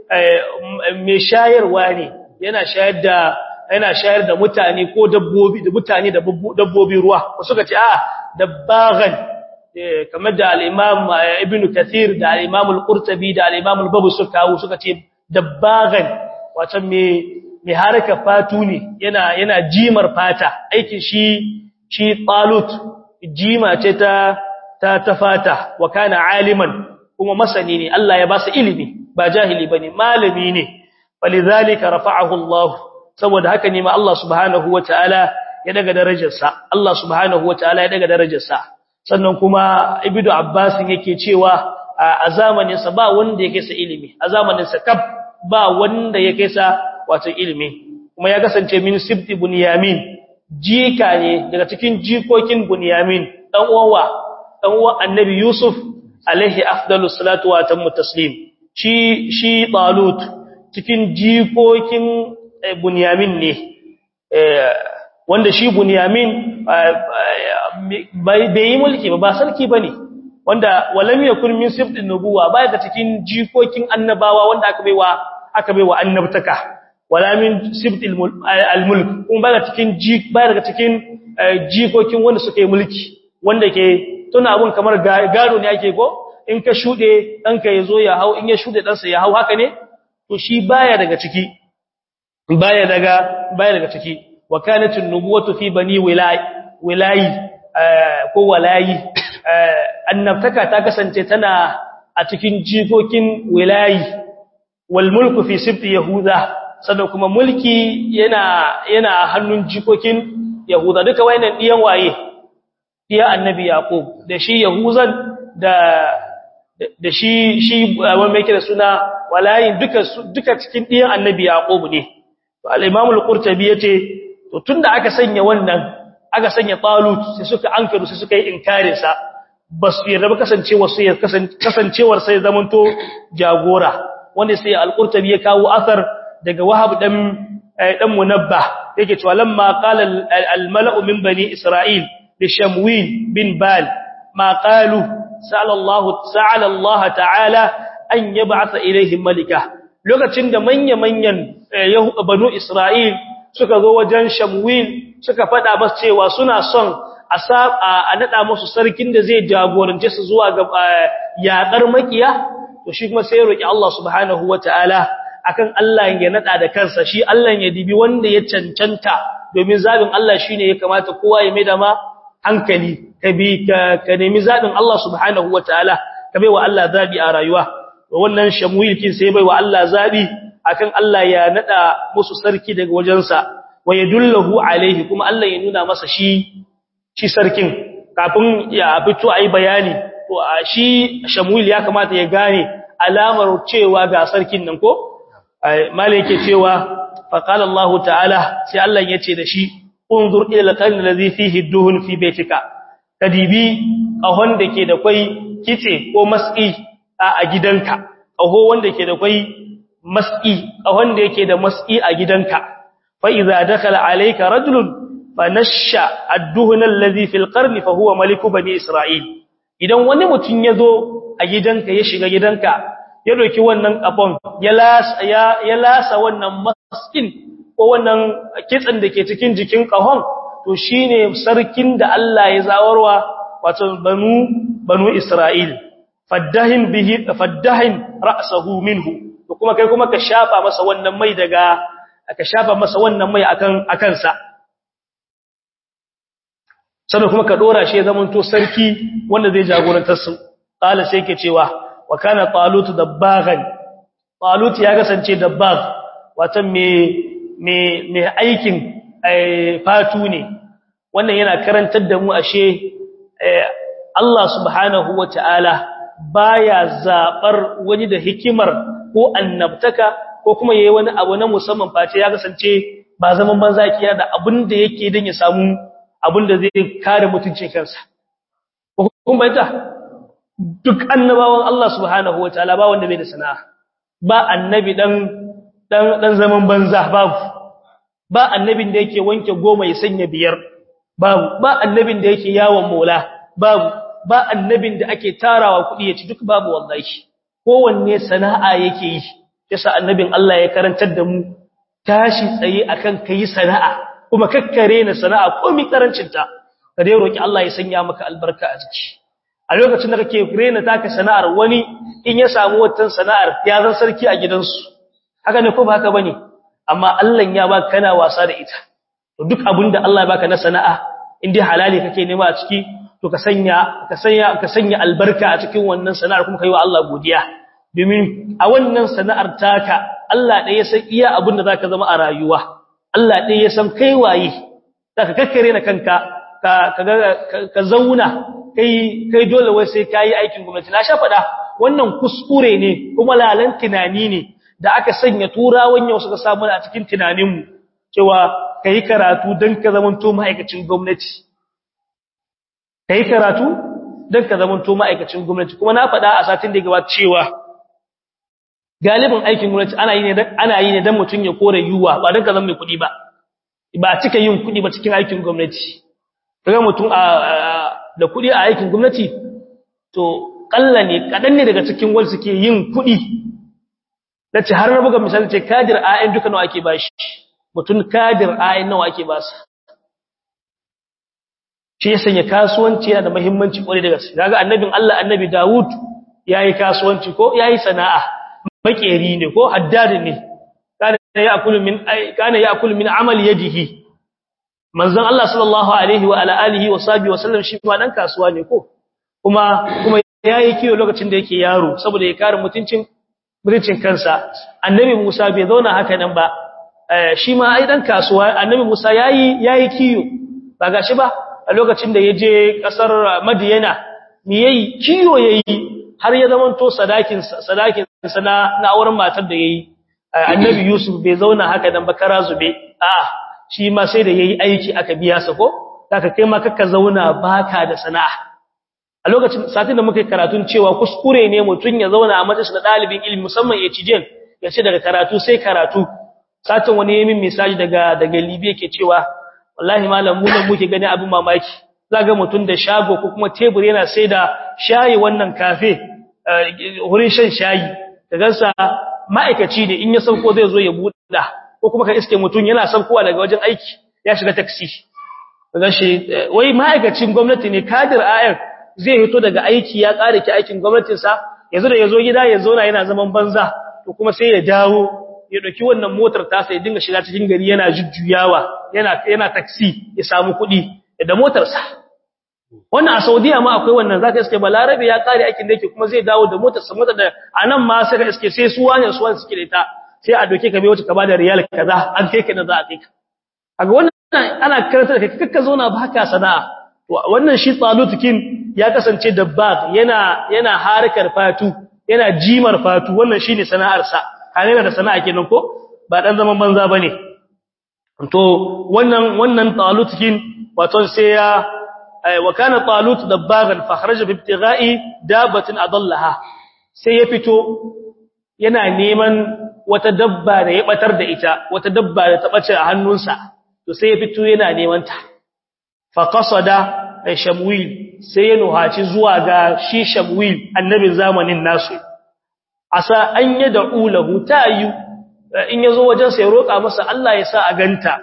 mai shayarwa ne yana shayar da yana shayar da mutane ko dabbobi da mutane da dabbobi ruwa suka ce a dabbagan kamar da al-Imam Ibn Kathir da al-Imam Al-Qurtubi da al-Imam Al-Babu suka kawo suka ce dabbagan wato me me haraka fatu ne yana yana jimar fata aikin shi shi talut jima ce ta ta ta fata wa kana aliman kuma masani ne Allah ya ba su ilimi ba jahili bane malami ne falidhalika rafa'ahu Allah saboda haka ne ma Allah subhanahu wataala ya daga darajarsa Allah subhanahu wataala ya daga darajarsa sannan kuma ibnu abbas yake cewa a zamanin sa ba wanda yake sa ilimi a zamanin sa kab ba wanda yake sa wato ilimi kuma ya kasance min sibti bunyamin jika ne daga cikin jikokin bunyamin dan uwa dan uwan annabi yusuf alaihi afdalus salatu wa tammu taslim shi shi talut cikin jikokin bunyamin ne wanda shi bunyamin bai yi mulki ba ba sarki bane wanda walam yakun min sibtin nubuwa bai da cikin jikokin annabawa wanda aka baiwa aka baiwa annabtaka wala min sibtil almulk kun bai da cikin bai daga cikin jikokin wanda suka yi mulki wanda ke tuna abun kamar gado ne ake go in ka shude danka yazo ya hau in ya shude dansa ya hau haka ne to shi baya daga ciki baya daga baya daga ciki wa kanat an-nubuwatu fi bani wilay wilayi ko walayi annabtaka ta kasance tana a cikin jikokin wilayi wal mulku fi sibti yahuda sannan kuma mulki yana yana hannun jikokin yahuda duka wayannan diyan waye diya annabi yaqub da shi yahuzan da da shi shi wanda yake da suna walayin duka duka cikin diyan annabi yaqub ne to al-imam al-qurtubi yace to tunda aka sanya wannan aka sanya talut sai suka ankaru sai suka yi inkarin sa basu yarda ba kasancewar sai kasancewar sai zamanto jagora wanda sai al-qurtubi ya kawo asar daga wahab dan dan munabba yake cewa lamma qala al-mala'u min bani isra'il li shamwil bin bal ma qalu sa'ala Allah sa'ala Allah ta'ala an yab'atha ilaihim malika lokacin da manya-manyan banu isra'il suka zo wajen shamwil suka faɗa masa cewa suna son a a nada musu sarkin da zai jagorance su zuwa ga yaƙar makiya to shi kuma sai ya roki Allah subhanahu wataala akan Allah ya nada da kansa shi Allah ya dibi wanda ya cancanta domin zabin Allah shine ya kamata kowa ya mai da ma hankali ka bi ka nemi zabin Allah subhanahu wataala ka bai wa Allah zabi a rayuwa wannan shamwil kin sai bai wa Allah zabi akan Allah ya nada musu sarki daga wajensa wa yadullahu alaihi kuma Allah ya nuna masa shi shi sarkin kafin ya fito ayi bayani to shi shamwil ya kamata ya gane alamar cewa ga sarkin nan ko malai yake cewa fa qala Allah ta'ala sai Allah yace da shi unzur ila al-qalb alladhi fihi duhun fi baytika kadibi kahon da ke da kwai kitse ko maski a gidanka kaho wanda ke da kwai maski kahon da yake da maski a gidanka fa idza dakhala alayka rajulun fanashsha ad-duhun alladhi fil qarn fa huwa maliku bani isra'il idan wani mutun yazo a gidanka ya shiga gidanka ya doki wannan kafon ya lasa ya lasa wannan maskin ko wannan kitsin da ke cikin jikin kahon to shine sarkin da Allah ya zawarwa wato banu banu Isra'il faddahin bihi faddahin ra'sahu minhu to kuma kai kuma ka shafa masa wannan mai daga ka shafa masa wannan mai akan akan sa sannan kuma ka dora shi ya zamanto sarki wanda zai jagorantar su qala sai ke cewa wa kana talut dabbagan talut ya kasance dabbag watan me me me aikin fatu ne wannan yana karantar da mu ashe Allah subhanahu wataala baya zabar wani da hikimar ko annabtaka ko kuma yayi wani abu na musamman face ya kasance ba zaman banza kiya da abin da yake dan ya samu abin da zai kare mutuncin kansa kun bayyana duk annabawan Allah subhanahu wataala ba wanda bai da sana'a ba annabi dan dan dan zaman banza babu ba annabin da yake wanke goma ya sanya biyar babu ba annabin da yake yawon mola babu ba annabin da ake tarawa kuɗi ya ci duk babu wallahi kowanne sana'a yake yi yasa annabin Allah ya karantar da mu tashi tsaye akan kai sana'a kuma kakkare na sana'a komai karancin ta ka dai roki Allah ya sanya maka albarka a ciki a lokacin da kake rena taka sana'ar wani in ya samu wata sana'ar ya zan sarki a gidansu haka ne ko ba haka bane amma Allah ya baka kana wasa da ita to duk abinda Allah ya baka na sana'a in dai halali kake nema a ciki to ka sanya ka sanya ka sanya albarka a cikin wannan sana'ar kuma kai wa Allah godiya domin a wannan sana'ar taka Allah ɗaya ya san iya abinda zaka zama a rayuwa Allah ɗaya ya san kai waye zaka kakkare na kanka ka ka zauna kai kai dole wai sai kai aikin gwamnati na sha fada wannan kuskure ne kuma lalan tunani ne da aka sanya turawan yau suka samu a cikin tunaninmu cewa kai karatu dan ka zamanto ma'aikacin gwamnati kai karatu dan ka zamanto ma'aikacin gwamnati kuma na fada a satin da ya gabata cewa galibin aikin gwamnati ana yi ne dan ana yi ne dan mutun ya kore yuwa ba dan ka zama mai kudi ba ba cika yin kudi ba cikin aikin gwamnati kaga mutum a da kudi a aikin gwamnati to kalla ne kadan ne daga cikin wanda suke yin kudi nace har na buga misali ce kadir ayin duka nawa ake bashi mutum kadir ayin nawa ake basa shi ya sanya kasuwanci yana da muhimmanci kwarai da gaske kaga annabin Allah annabi Dawud yayi kasuwanci ko yayi sana'a makeri ne ko haddad ne kana ya'kulu min kana ya'kulu min amali yadihi manzon Allah sallallahu alaihi wa ala alihi wa sahbihi wa sallam shi ma dan kasuwa ne ko kuma kuma yayi kiyo lokacin da yake yaro saboda ya kare mutuncin mutuncin kansa annabi Musa bai zauna haka nan ba shi ma ai dan kasuwa annabi Musa yayi yayi kiyo ba gashi ba a lokacin da yaje kasar Madiyana me yayi kiyo yayi har ya zamanto sadakin sadakin sana na auren matar da yayi annabi Yusuf bai zauna haka nan ba kara zube a'a shi ma sai da yayi aiki aka biya sa ko zaka kai ma kaka zauna baka da sana'a a lokacin satin da muka karatun cewa kuskure ne mutun ya zauna a majalisar dalibin ilimi musamman ya cijin ya ce daga karatu sai karatu satin wani yayin message daga daga Libya ke cewa wallahi malam mu ne muke gani abin mamaki zaga mutun da shago ko kuma tebur yana sai da shayi wannan cafe wurin shan shayi kaga sa ma'aikaci ne in ya sauko zai zo ya buɗa ko kuma ka iske mutum yana saukowa daga wajen aiki ya shiga taxi kaga shi wai ma'aikacin gwamnati ne kadir ayar zai hito daga aiki ya ƙara ki aikin gwamnatin sa yanzu da yazo gida ya zauna yana zaman banza to kuma sai ya dawo ya dauki wannan motar ta sai dinga shiga cikin gari yana jujjuyawa yana yana taxi ya samu kuɗi da motar sa wannan a Saudiya ma akwai wannan zaka iske balarabe ya ƙare aikin da yake kuma zai dawo da motar sa motar da anan ma sai ka iske sai su wani su wani suke da ita sai a doke ka bai wata ka bada riyal kaza an kai ka da za a kai ka kaga wannan ana karanta da kai kakka zauna baka sana'a wannan shi tsalutukin ya kasance dabbag yana yana harkar fatu yana jimar fatu wannan shine sana'ar sa kana da sana'a kenan ko ba dan zaman banza bane to wannan wannan tsalutukin wato sai ya wa kana talut dabbagan fa kharaja bi ibtigha'i dabatin adallaha sai ya fito yana neman wata dabba da ya batar da ita wata dabba da ta bace a hannunsa to sai ya fito yana neman ta fa qasada shamwil sai ya nuhaci zuwa ga shi shamwil annabin zamanin nasu asa an yad'u lahu tayu in yazo wajen sai roka masa Allah ya sa a ganta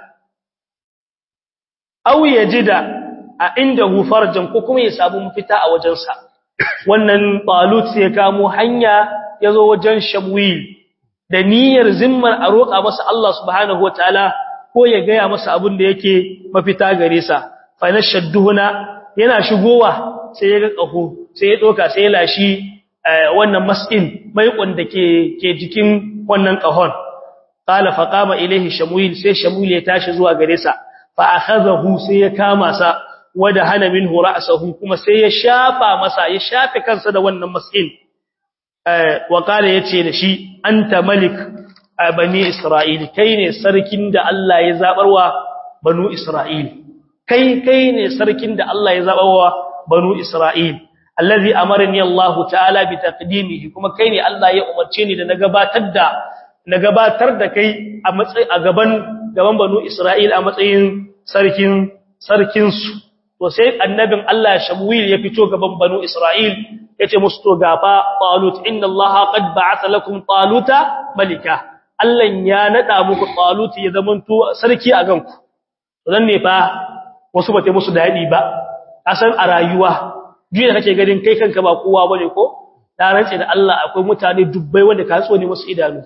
aw yajida a indahu farjan ko kuma ya samu mafita a wajensa wannan talut sai ya kamo hanya yazo wajen shamwil da niyyar zimmar a roƙa masa Allah subhanahu wataala ko ya gaya masa abin da yake mafita gare sa fa nashadduhuna yana shigowa sai ya ga kaho sai ya doka sai ya lashi wannan mas'in mai da ke ke jikin wannan kahon qala fa qama ilayhi shamwil sai shamwil ya tashi zuwa gare sa fa akhadhahu sai ya kama sa wada hana minhu ra'sahu kuma sai ya shafa masa ya shafe kansa da wannan mas'in wa kala yace da shi anta malik bani Isra'il kai ne sarkin da Allah ya zabarwa banu Isra'il kai kai ne sarkin da Allah ya zabarwa banu Isra'il allazi amarni Allah ta'ala bi taqdimihi kuma kai ne Allah ya umarce ni da na gabatar da na gabatar da kai a matsayi a gaban gaban banu Isra'il a matsayin sarkin sarkin su to sai annabin Allah Shamuil ya fito gaban banu Isra'il yace musu to gafa Talut inna Allah qad ba'atha lakum Taluta malika Allah ya nada muku Talut ya zamanto sarki a ganku dan ne fa wasu bate musu dadi ba asan a rayuwa jiya kake ganin kai kanka ba kowa bane ko da rantse da Allah akwai mutane dubbai wanda ka tsone musu idanu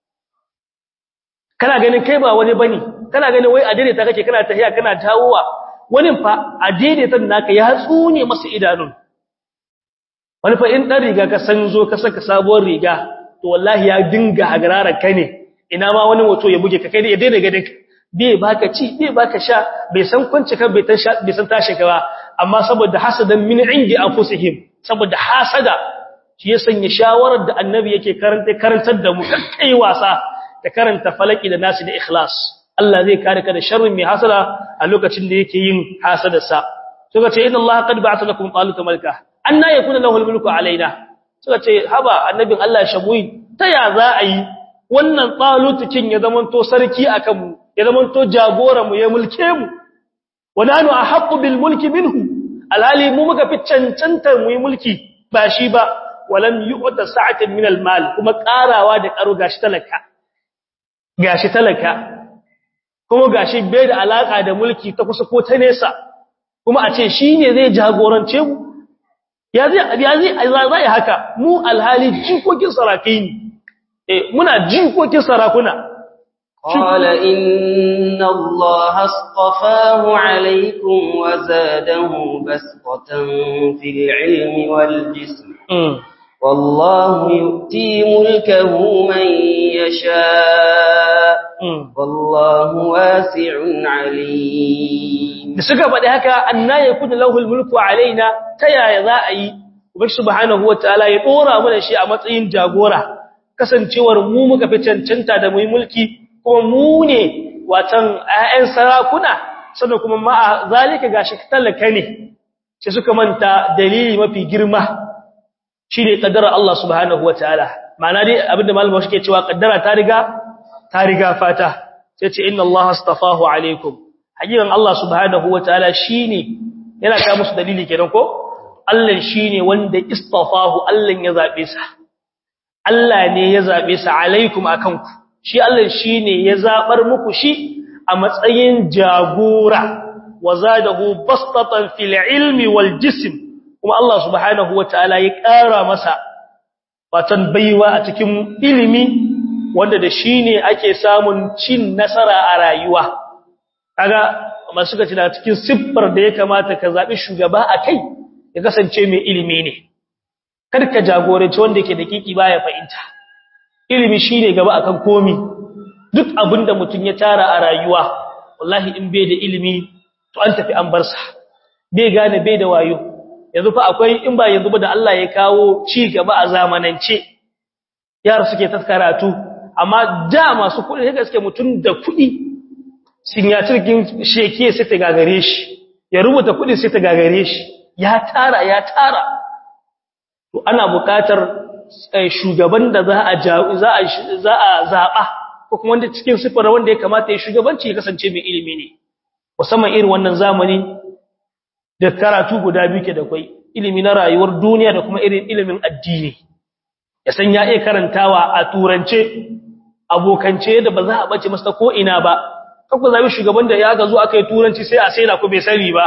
kana ganin kai ba wani bane kana ganin wai a daidaita kake kana tahiya kana dawowa wani fa a daidaitan naka ya tsune masa idanun wani fa in dan riga ka san zo ka saka sabuwar riga to wallahi ya dinga hagararar ka ne ina ma wani wato ya buge ka kai ya daina gadin bai baka ci bai baka sha bai san kwance kan bai tan sha bai san tashi ka ba amma saboda hasadan min indi anfusihim saboda hasada shi ya sanya shawarar da annabi yake karanta karantar da mu kai wasa da karanta falaki da nasi da ikhlas Allah zai kare ka da sharrin mai hasada a lokacin da yake yin hasadarsa suka ce inna Allah qad ba'atha lakum taluta malika anna yakuna lahu al-mulku alaina suka ce haba annabin Allah shamui ta ya za a yi wannan talutukin ya zamanto sarki akan mu ya zamanto jagora mu ya mulke mu wananu ahqqu bil mulki minhu alhali mu muka fi cancantar mu yi mulki ba shi ba walam yu'ta sa'atan min al-mal kuma karawa da karo gashi talaka gashi talaka kuma gashi bai da alaka da mulki ta kusa ko ta nesa kuma a ce shine zai jagorance mu ya zai ya zai zai haka mu alhali jikokin sarakai ne eh muna jikokin sarakuna قال إن الله اصطفاه عليكم وزاده بسطة في العلم والجسم والله يؤتي ملكه من يشاء والله واسع عليم da suka faɗi haka anna yakunu lahu almulku alaina ta yaya za a yi ubangi subhanahu wataala ya dora mana shi a matsayin jagora kasancewar mu muka fi cancanta da mu yi mulki kuma mu ne watan ayyan sarakuna sannan kuma ma zalika gashi talaka ne sai suka manta dalili mafi girma shine kaddara Allah subhanahu wataala ma'ana dai abinda malama shi ke cewa kaddara ta riga ta riga fata sai ce inna Allah astafahu alaikum hakikan Allah subhanahu wataala shine yana ka musu dalili kenan ko Allah shine wanda istafahu Allah ya zabe sa Allah ne ya zabe sa alaikum akan ku shi Allah shine ya zabar muku shi a matsayin jagora wazadahu bastatan fil ilmi wal jism kuma Allah subhanahu wataala ya ƙara masa watan baiwa a cikin ilimi wanda da shi ne ake samun cin nasara a rayuwa kaga masu suka ci da cikin siffar da ya kamata ka zaɓi shugaba a kai ya kasance mai ilimi ne kada ka jagoranci wanda yake da kiki baya fahimta ilimi shine gaba akan komi duk abinda mutum ya tara a rayuwa wallahi in bai da ilimi to an tafi an bar sa bai gane bai da wayo yanzu fa akwai in ba yanzu ba da Allah ya kawo ci gaba a zamanance yara suke ta karatu amma da masu kuɗi sai gaske mutum da kuɗi sinyatirkin sheke sai ta gagare shi ya rubuta kuɗi sai ta gagare shi ya tara ya tara to ana buƙatar shugaban da za a za a za a zaba ko kuma wanda cikin sifar wanda ya kamata ya shugabanci ya kasance mai ilimi ne musamman irin wannan zamani da karatu guda biyu ke da kai ilimi na rayuwar duniya da kuma irin ilimin addini ya san ya iya karantawa a turance abokance da ba za a bace masa ko ina ba kakku zabi shugaban da ya ga zo aka yi turanci sai a sai na ku bai sani ba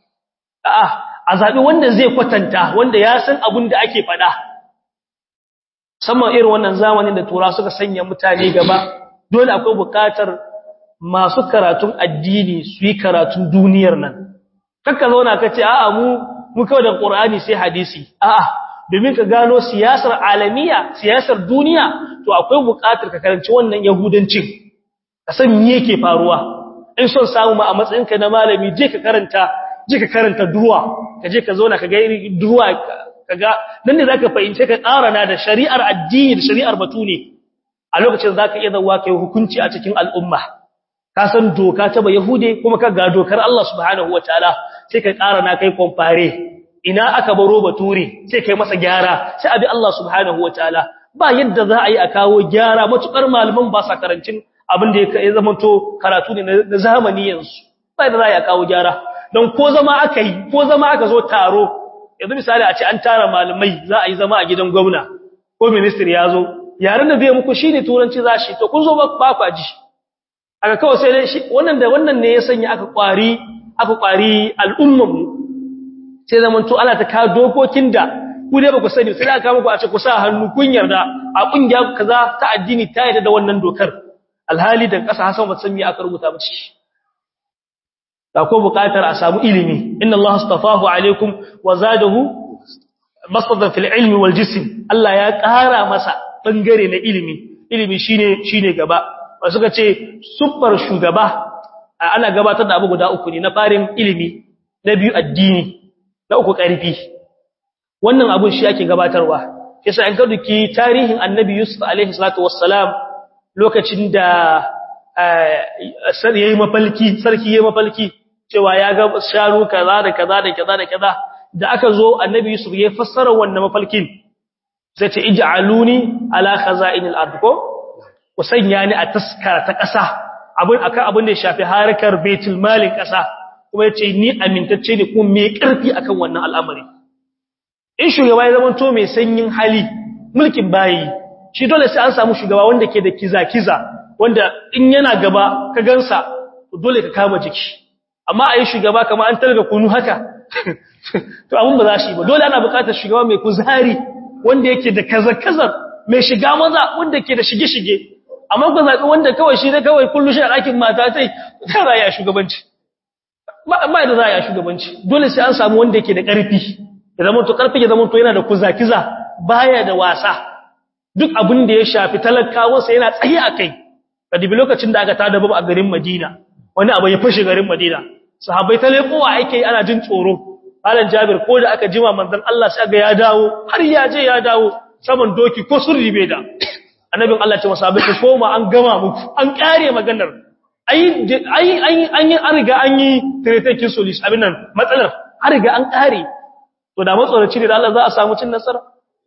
a'a a zabi wanda zai kwatanta wanda ya san abin da ake faɗa musamman irin wannan zamanin da tura suka sanya mutane gaba dole akwai buƙatar masu karatun addini su yi karatun duniyar nan kakka zauna ka ce a'a mu mu kawai da qur'ani sai hadisi a'a domin ka gano siyasar alamiya siyasar duniya to akwai buƙatar ka karanci wannan yahudancin ka san me yake faruwa in son samu ma a matsayinka na malami je ka karanta je ka karanta duwa ka je ka zauna ka ga irin duwa kaga nan ne zaka fahimce ka tsara na da shari'ar addini da shari'ar batune a lokacin zaka iya zawa kai hukunci a cikin al'umma ka san doka ta ba yahude kuma ka ga dokar Allah subhanahu wataala sai ka ƙara na kai compare ina aka baro bature sai kai masa gyara sai abi Allah subhanahu wataala ba yadda za a yi a kawo gyara matukar malaman ba sa karancin abin da ya zamanto karatu ne na zamani yanzu ba yadda za a yi a kawo gyara don ko zama aka yi ko zama aka zo taro yanzu misali a ce an tara malamai za a yi zama a gidan gwamna ko ministry ya zo yaren da zai muku shine turanci za shi to kun zo ba kwa ji aka kawai sai dai shi wannan da wannan ne ya sanya aka kwari aka kwari al'umman mu sai zamanto ana ta ka dokokin da ku dai ba ku sani sai aka muku a ce ku sa hannu kun yarda a kungiya kaza ta addini ta yarda da wannan dokar alhali da kasa hasan ba san me aka rubuta ba ciki da ko buƙatar a samu ilimi inna Allah astafahu alaikum wa zadahu masadan fil ilmi wal jism Allah ya ƙara masa bangare na ilimi ilimi shine shine gaba ba suka ce super shugaba ana gabatar da abu guda uku ne na farin ilimi na biyu addini na uku ƙarfi wannan abun shi ake gabatarwa yasa an ka duki tarihin annabi Yusuf alaihi salatu wassalam lokacin da sai yayi mafalki sarki yayi mafalki cewa ya ga sharu kaza da kaza da kaza da kaza da aka zo annabi Yusuf ya fassara wannan mafalkin sai ce ij'aluni ala khaza'inil ard ko ku sanya ni a taskara ta ƙasa abin akan abin da ya shafi harkar baitul malin ƙasa kuma yace ni amintacce ne kuma mai ƙarfi akan wannan al'amari in shugaba ya zama to mai sanyin hali mulkin bayi shi dole sai an samu shugaba wanda ke da kiza-kiza wanda in yana gaba ka gansa dole ka kama jiki amma a yi shugaba kama an talga kunu haka to abin ba za shi ba dole ana bukatar shugaba mai kuzari wanda yake da kazar-kazar mai shiga maza wanda ke da shige-shige amma ku zaɓi wanda kawai shi da kawai kullu shi a ɗakin mata sai ta za a shugabanci ba da za a shugabanci dole sai an samu wanda yake da ƙarfi ya zama to ƙarfi ya zama to yana da kuza-kiza baya da wasa duk abin da ya shafi talakawansa yana tsaye a kai ka dibi lokacin da aka tada babu a garin madina wani abu ya fashe garin madina sahabbai ta lekowa ake ana jin tsoro Malam Jabir ko da aka jima manzon Allah sai ga ya dawo har ya je ya dawo saman doki ko sun ribe da annabin Allah ce masahabai ku koma an gama muku an kare maganar ai ai ai an yi an riga an yi tretekin solis abin nan matsalar an riga an kare to da matsoraci ne da Allah za a samu cin nasara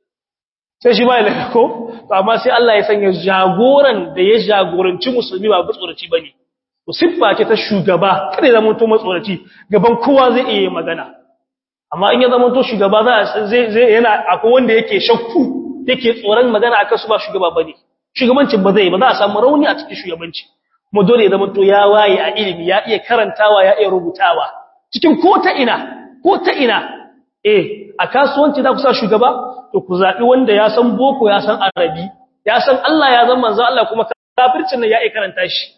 sai shi ba ya ko to amma sai Allah ya sanya jagoran da ya jagoranci musulmi ba matsoraci bane to siffa ce ta shugaba kada ya zama to matsoraci gaban kowa zai iya magana amma in ya zama to shugaba za zai zai yana akwai wanda yake shakku yake tsoron magana akan su ba shugaba bane shugabancin ba zai ba za a samu rauni a cikin shugabanci kuma dole ya zama to ya waye a ilimi ya iya karantawa ya iya rubutawa cikin ko ta ina ko ta ina eh a kasuwanci za ku sa shugaba to ku zabi wanda ya san boko ya san arabi ya san Allah ya zama manzo Allah kuma kafircin nan ya iya karanta shi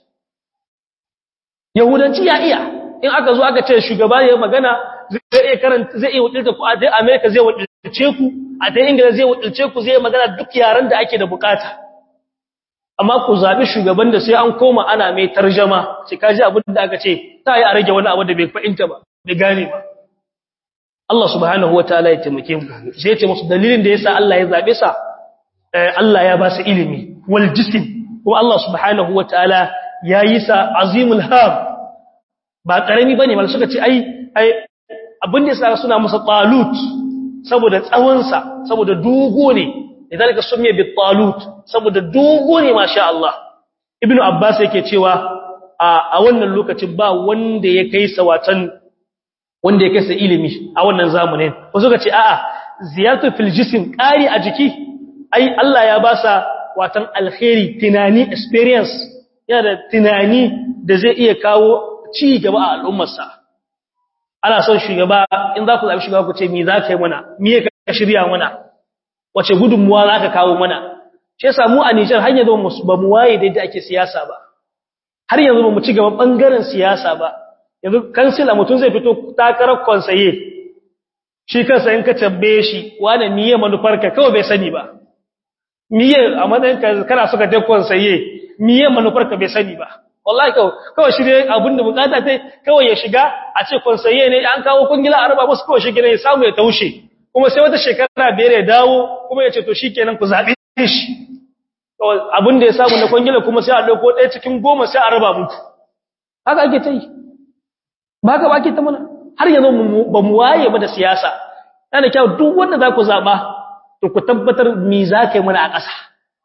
yahudanci ya iya in aka zo aka ce shugaba ya magana zai iya karanta zai iya wadilta ku a dai America zai wadilce ku a dai Ingila zai wadilce ku zai magana duk yaran da ake da bukata amma ku zabi shugaban da sai an koma ana mai tarjuma sai kaji abin da aka ce ta yi a rage wani abu da bai fahimta ba bai gane ba Allah subhanahu wataala ya taimake mu sai ya ce musu dalilin da yasa Allah ya zabe sa Allah ya ba su ilimi wal jism kuma Allah subhanahu wataala yayi sa azimul ham ba karami bane mal suka ce ai ai abin da yasa suna masa talut saboda tsawon sa saboda dogo ne lidalika sumiya bi talut saboda dogo ne masha Allah ibnu abbas yake cewa a wannan lokacin ba wanda ya kai sa watan wanda ya kai sa ilimi a wannan zamanin wasu suka ce a'a ziyaratu fil jism qari a jiki ai Allah ya ba sa watan alkhairi tunani experience yana da tunani da zai iya kawo ci gaba a al'ummarsa ana son shugaba in za ku zaɓi shugaba ku ce me za ka yi mana me ka shirya mana wace gudunmuwa za ka kawo mana shi yasa mu a Nijar har yanzu ba mu waye da yadda ake siyasa ba har yanzu ba mu ci gaba bangaren siyasa ba yanzu kansila mutum zai fito takarar konsaye shi kansa in ka tambaye shi wani miye manufarka kawai bai sani ba miye a matsayin ka kana suka je konsaye miye manufarka bai sani ba wallahi kawai kawai shi dai abin da bukata tai kawai ya shiga a ce konsaye ne an kawo kungila a raba musu kawai shi gina ya samu ya taushe kuma sai wata shekara biyar ya dawo kuma ya ce to shikenan ku zabe shi abin da ya samu na kwangila kuma sai a dauko ɗaya cikin goma sai a raba muku haka ake ta yi ba haka ba ake ta mana har yanzu ba mu waye ba da siyasa yana kyau duk wanda za ku zaɓa to ku tabbatar me za ka yi mana a ƙasa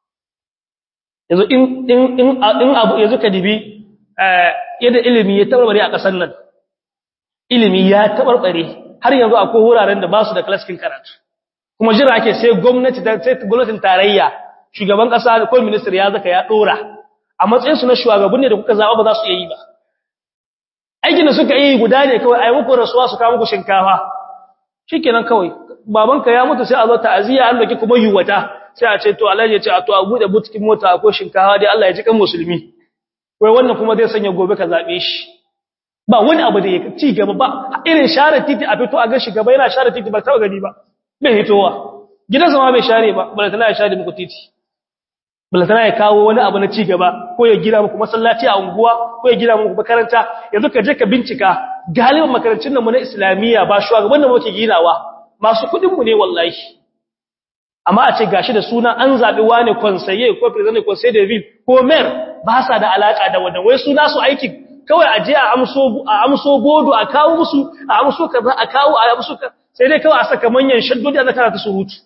yanzu in abu yanzu ka dibi yadda ilimi ya tabarbare a ƙasar nan ilimi ya tabarbare har yanzu akwai wuraren da ba su da klaskin karatu kuma jira ake sai gwamnati sai gwamnatin tarayya shugaban ƙasa ko minister ya zaka ya ɗora a matsayinsu na shugaban ne da kuka zaɓa ba za su iya yi ba aikin da suka yi guda ne kawai a yi muku rasuwa su kawo muku shinkafa shi kenan kawai babanka ya mutu sai a zo ta'aziyya an doki kuma yiwata sai a ce to Allah ya ce a to a bude butikin mota ko shinkafa dai Allah ya ji kan musulmi wai wannan kuma zai sanya gobe ka zabe shi ba wani abu da ya ci gaba ba irin share titi a fito a ga gaba yana share titi ba taba gani ba bai hitowa gidansa ma bai share ba balantana ya share muku titi balantana ya kawo wani abu na ci gaba ko ya gina muku masallaci a unguwa ko ya gina muku makaranta yanzu ka je ka bincika galiban makarantun nan mu na islamiyya ba shugaban da muke ginawa masu kudin mu ne wallahi amma a ce gashi da suna an zabi wani conseiller ko president conseil de ville ko mayor ba sa da alaka da wannan wai suna su aikin kawai a je a amso a amso bodo a kawo musu a amso kaza a kawo a amso sai dai kawai a saka manyan shaddodi a zakara ta surutu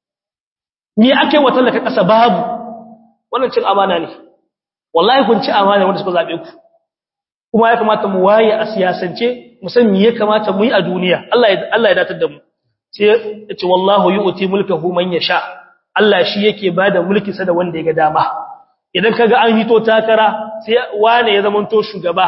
ni ake wa tallaka kasa babu wannan cin amana ne wallahi kun ci amana wanda suka zabe ku kuma ya kamata mu waye a siyasance mu san me ya kamata mu yi a duniya Allah ya Allah ya datar da mu sai ya ce wallahu yu'ti mulkahu man yasha Allah shi yake bada mulki sa da wanda ya ga dama idan kaga an hito takara sai wane ya zamanto shugaba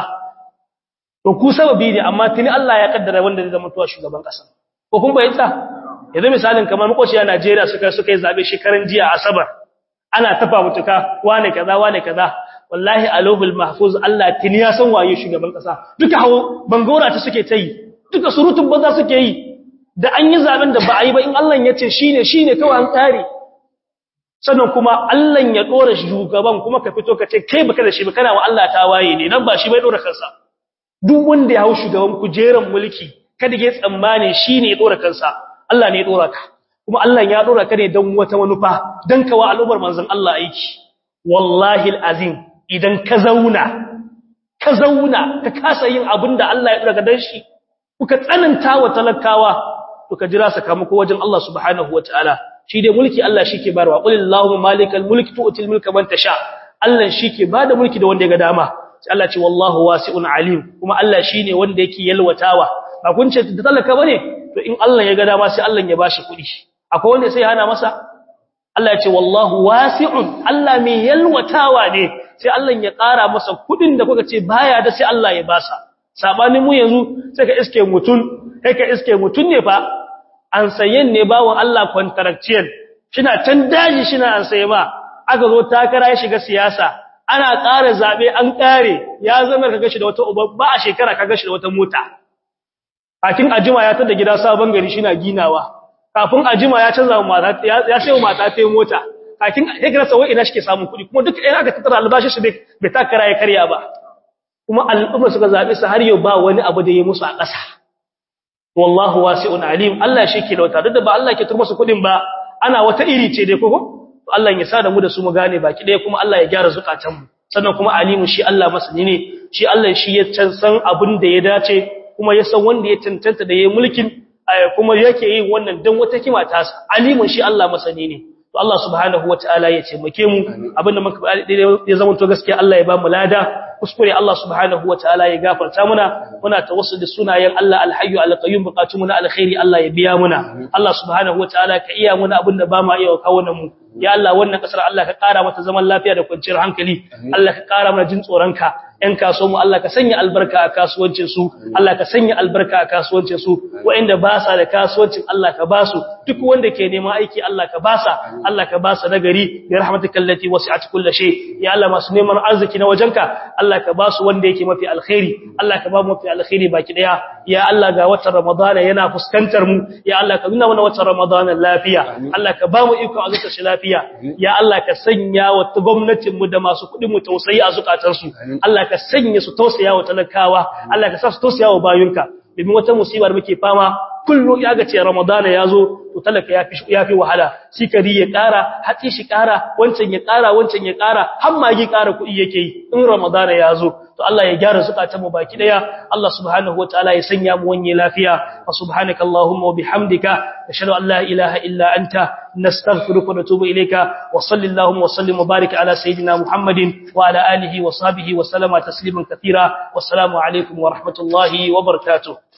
to ku sababi ne amma tuni Allah ya kaddara wanda zai zamanto shugaban kasa ko kun bayyana yanzu misalin kamar makociya Najeriya suka suka yi zabe shekaran jiya asabar ana tafa mutuka wane kaza wane kaza wallahi alohul mahfuz Allah tuni ya san waye shugaban kasa duka hawo bangora ta suke ta yi duka surutun banza suke yi da an yi zaben da ba a yi ba in Allah ya ce shine shine kawai an tsare sannan kuma Allah ya dora shugaban kuma ka fito ka ce kai baka da shi ba kana wa Allah ta waye ne nan ba shi bai dora kansa duk wanda ya hau shugaban kujeran mulki kada ya tsammane shine ya dora kansa Allah ne ya dora ka kuma Allah ya dora ka ne don wata manufa don kawa al'ummar manzon Allah aiki wallahi alazim idan ka zauna ka zauna ka kasa yin abin da Allah ya dora ka dan shi kuka tsananta wa talakawa to ka jira sakamako wajen Allah subhanahu wataala shi dai mulki Allah shike barwa qul allahumma malikal mulki tu'til mulka man tasha Allah shike bada mulki da wanda ya ga dama sai Allah ce wallahu wasi'un alim kuma Allah shine wanda yake yalwatawa ba kun ce da talaka bane to in Allah ya ga dama sai Allah ya bashi kuɗi akwai wanda sai hana masa Allah ya ce wallahu wasi'un Allah mai yalwatawa ne sai Allah ya ƙara masa kuɗin da kuka ce baya da sai Allah ya basa sabanin mu yanzu sai ka iske mutun kai ka iske mutun ne fa an sayen ne bawon Allah contractual shina can daji shina an saye ba aka zo takara ya shiga siyasa ana ƙara zabe an ƙare ya zama kaga shi da wata uba ba a shekara kaga shi da wata mota kafin ajima ya tada gida sabon gari shina ginawa kafin ajima ya canza mata ya sayo mata ta mota kafin hikira sawai ina shike samun kuɗi kuma duk ɗaya aka tattara albashi shi bai takara ya karya ba kuma al'umma suka zabe su har yau ba wani abu da ya musu a ƙasa wallahu wasi'un alim Allah shi ke lauta duk da ba Allah ke turma su kudin ba ana wata iri ce dai koko Allah ya sa da mu da su mu gane baki dai kuma Allah ya gyara zukatan mu sannan kuma alimu shi Allah masani ne shi Allah shi ya can san abin da ya dace kuma ya san wanda ya tantanta da yayin mulkin kuma yake yin wannan dan wata kima ta sa alimun shi Allah masani ne to Allah subhanahu wataala ya ce muke mu abinda muka ya zama to gaskiya Allah ya ba mu lada kuskure Allah subhanahu wataala ya gafarta muna muna tawassul da sunayen Allah alhayyu alqayyum buqatu muna alkhairi Allah ya biya muna Allah subhanahu wataala ka iya muna abinda ba ma iya kawo mu ya Allah wannan kasar Allah ka kara mata zaman lafiya da kwanciyar hankali Allah ka kara mana jin tsoronka ‘yan kaso mu Allah ka sanya albarka a kasuwancinsu, Allah ka sanya albarka a kasuwancinsu, waɗanda ba sa da kasuwancin Allah ka ba su, duk wanda ke neman aiki Allah ka ba sa, Allah ka ba sa nagari, ya rahmatu kallati wasu a cikin lashe, ya Allah masu neman arziki na wajenka, Allah ka ba su wanda yake mafi alkhairi, Allah ka ba mu mafi alkhairi baki ɗaya, ya Allah ga watan Ramadana yana fuskantar mu, ya Allah ka nuna mana watan Ramadana lafiya, Allah ka ba mu iko a zuka shi lafiya, ya Allah ka sanya wa gwamnatinmu da masu kuɗin mu tausayi a zukatansu, Allah ka sanya su tausaya wa talakawa Allah ka sa su tausaya wa bayunka domin wata musibar muke fama kullu ya ga ce ramadana yazo to talaka yafi yafi wahala sikari ya kara hatsi shi kara wancan ya kara wancan ya kara har magi kara kuɗi yake yi in ramadana yazo to Allah ya gyara zukatan mu baki daya Allah subhanahu wataala ya sanya mu wanye lafiya wa subhanaka allahumma wa bihamdika nashhadu an la ilaha illa anta nastaghfiruka wa natubu ilayka wa sallallahu wa sallim wa barik ala sayidina muhammadin wa ala alihi wa sahbihi wa sallama tasliman katira wassalamu alaikum wa rahmatullahi wa barakatuh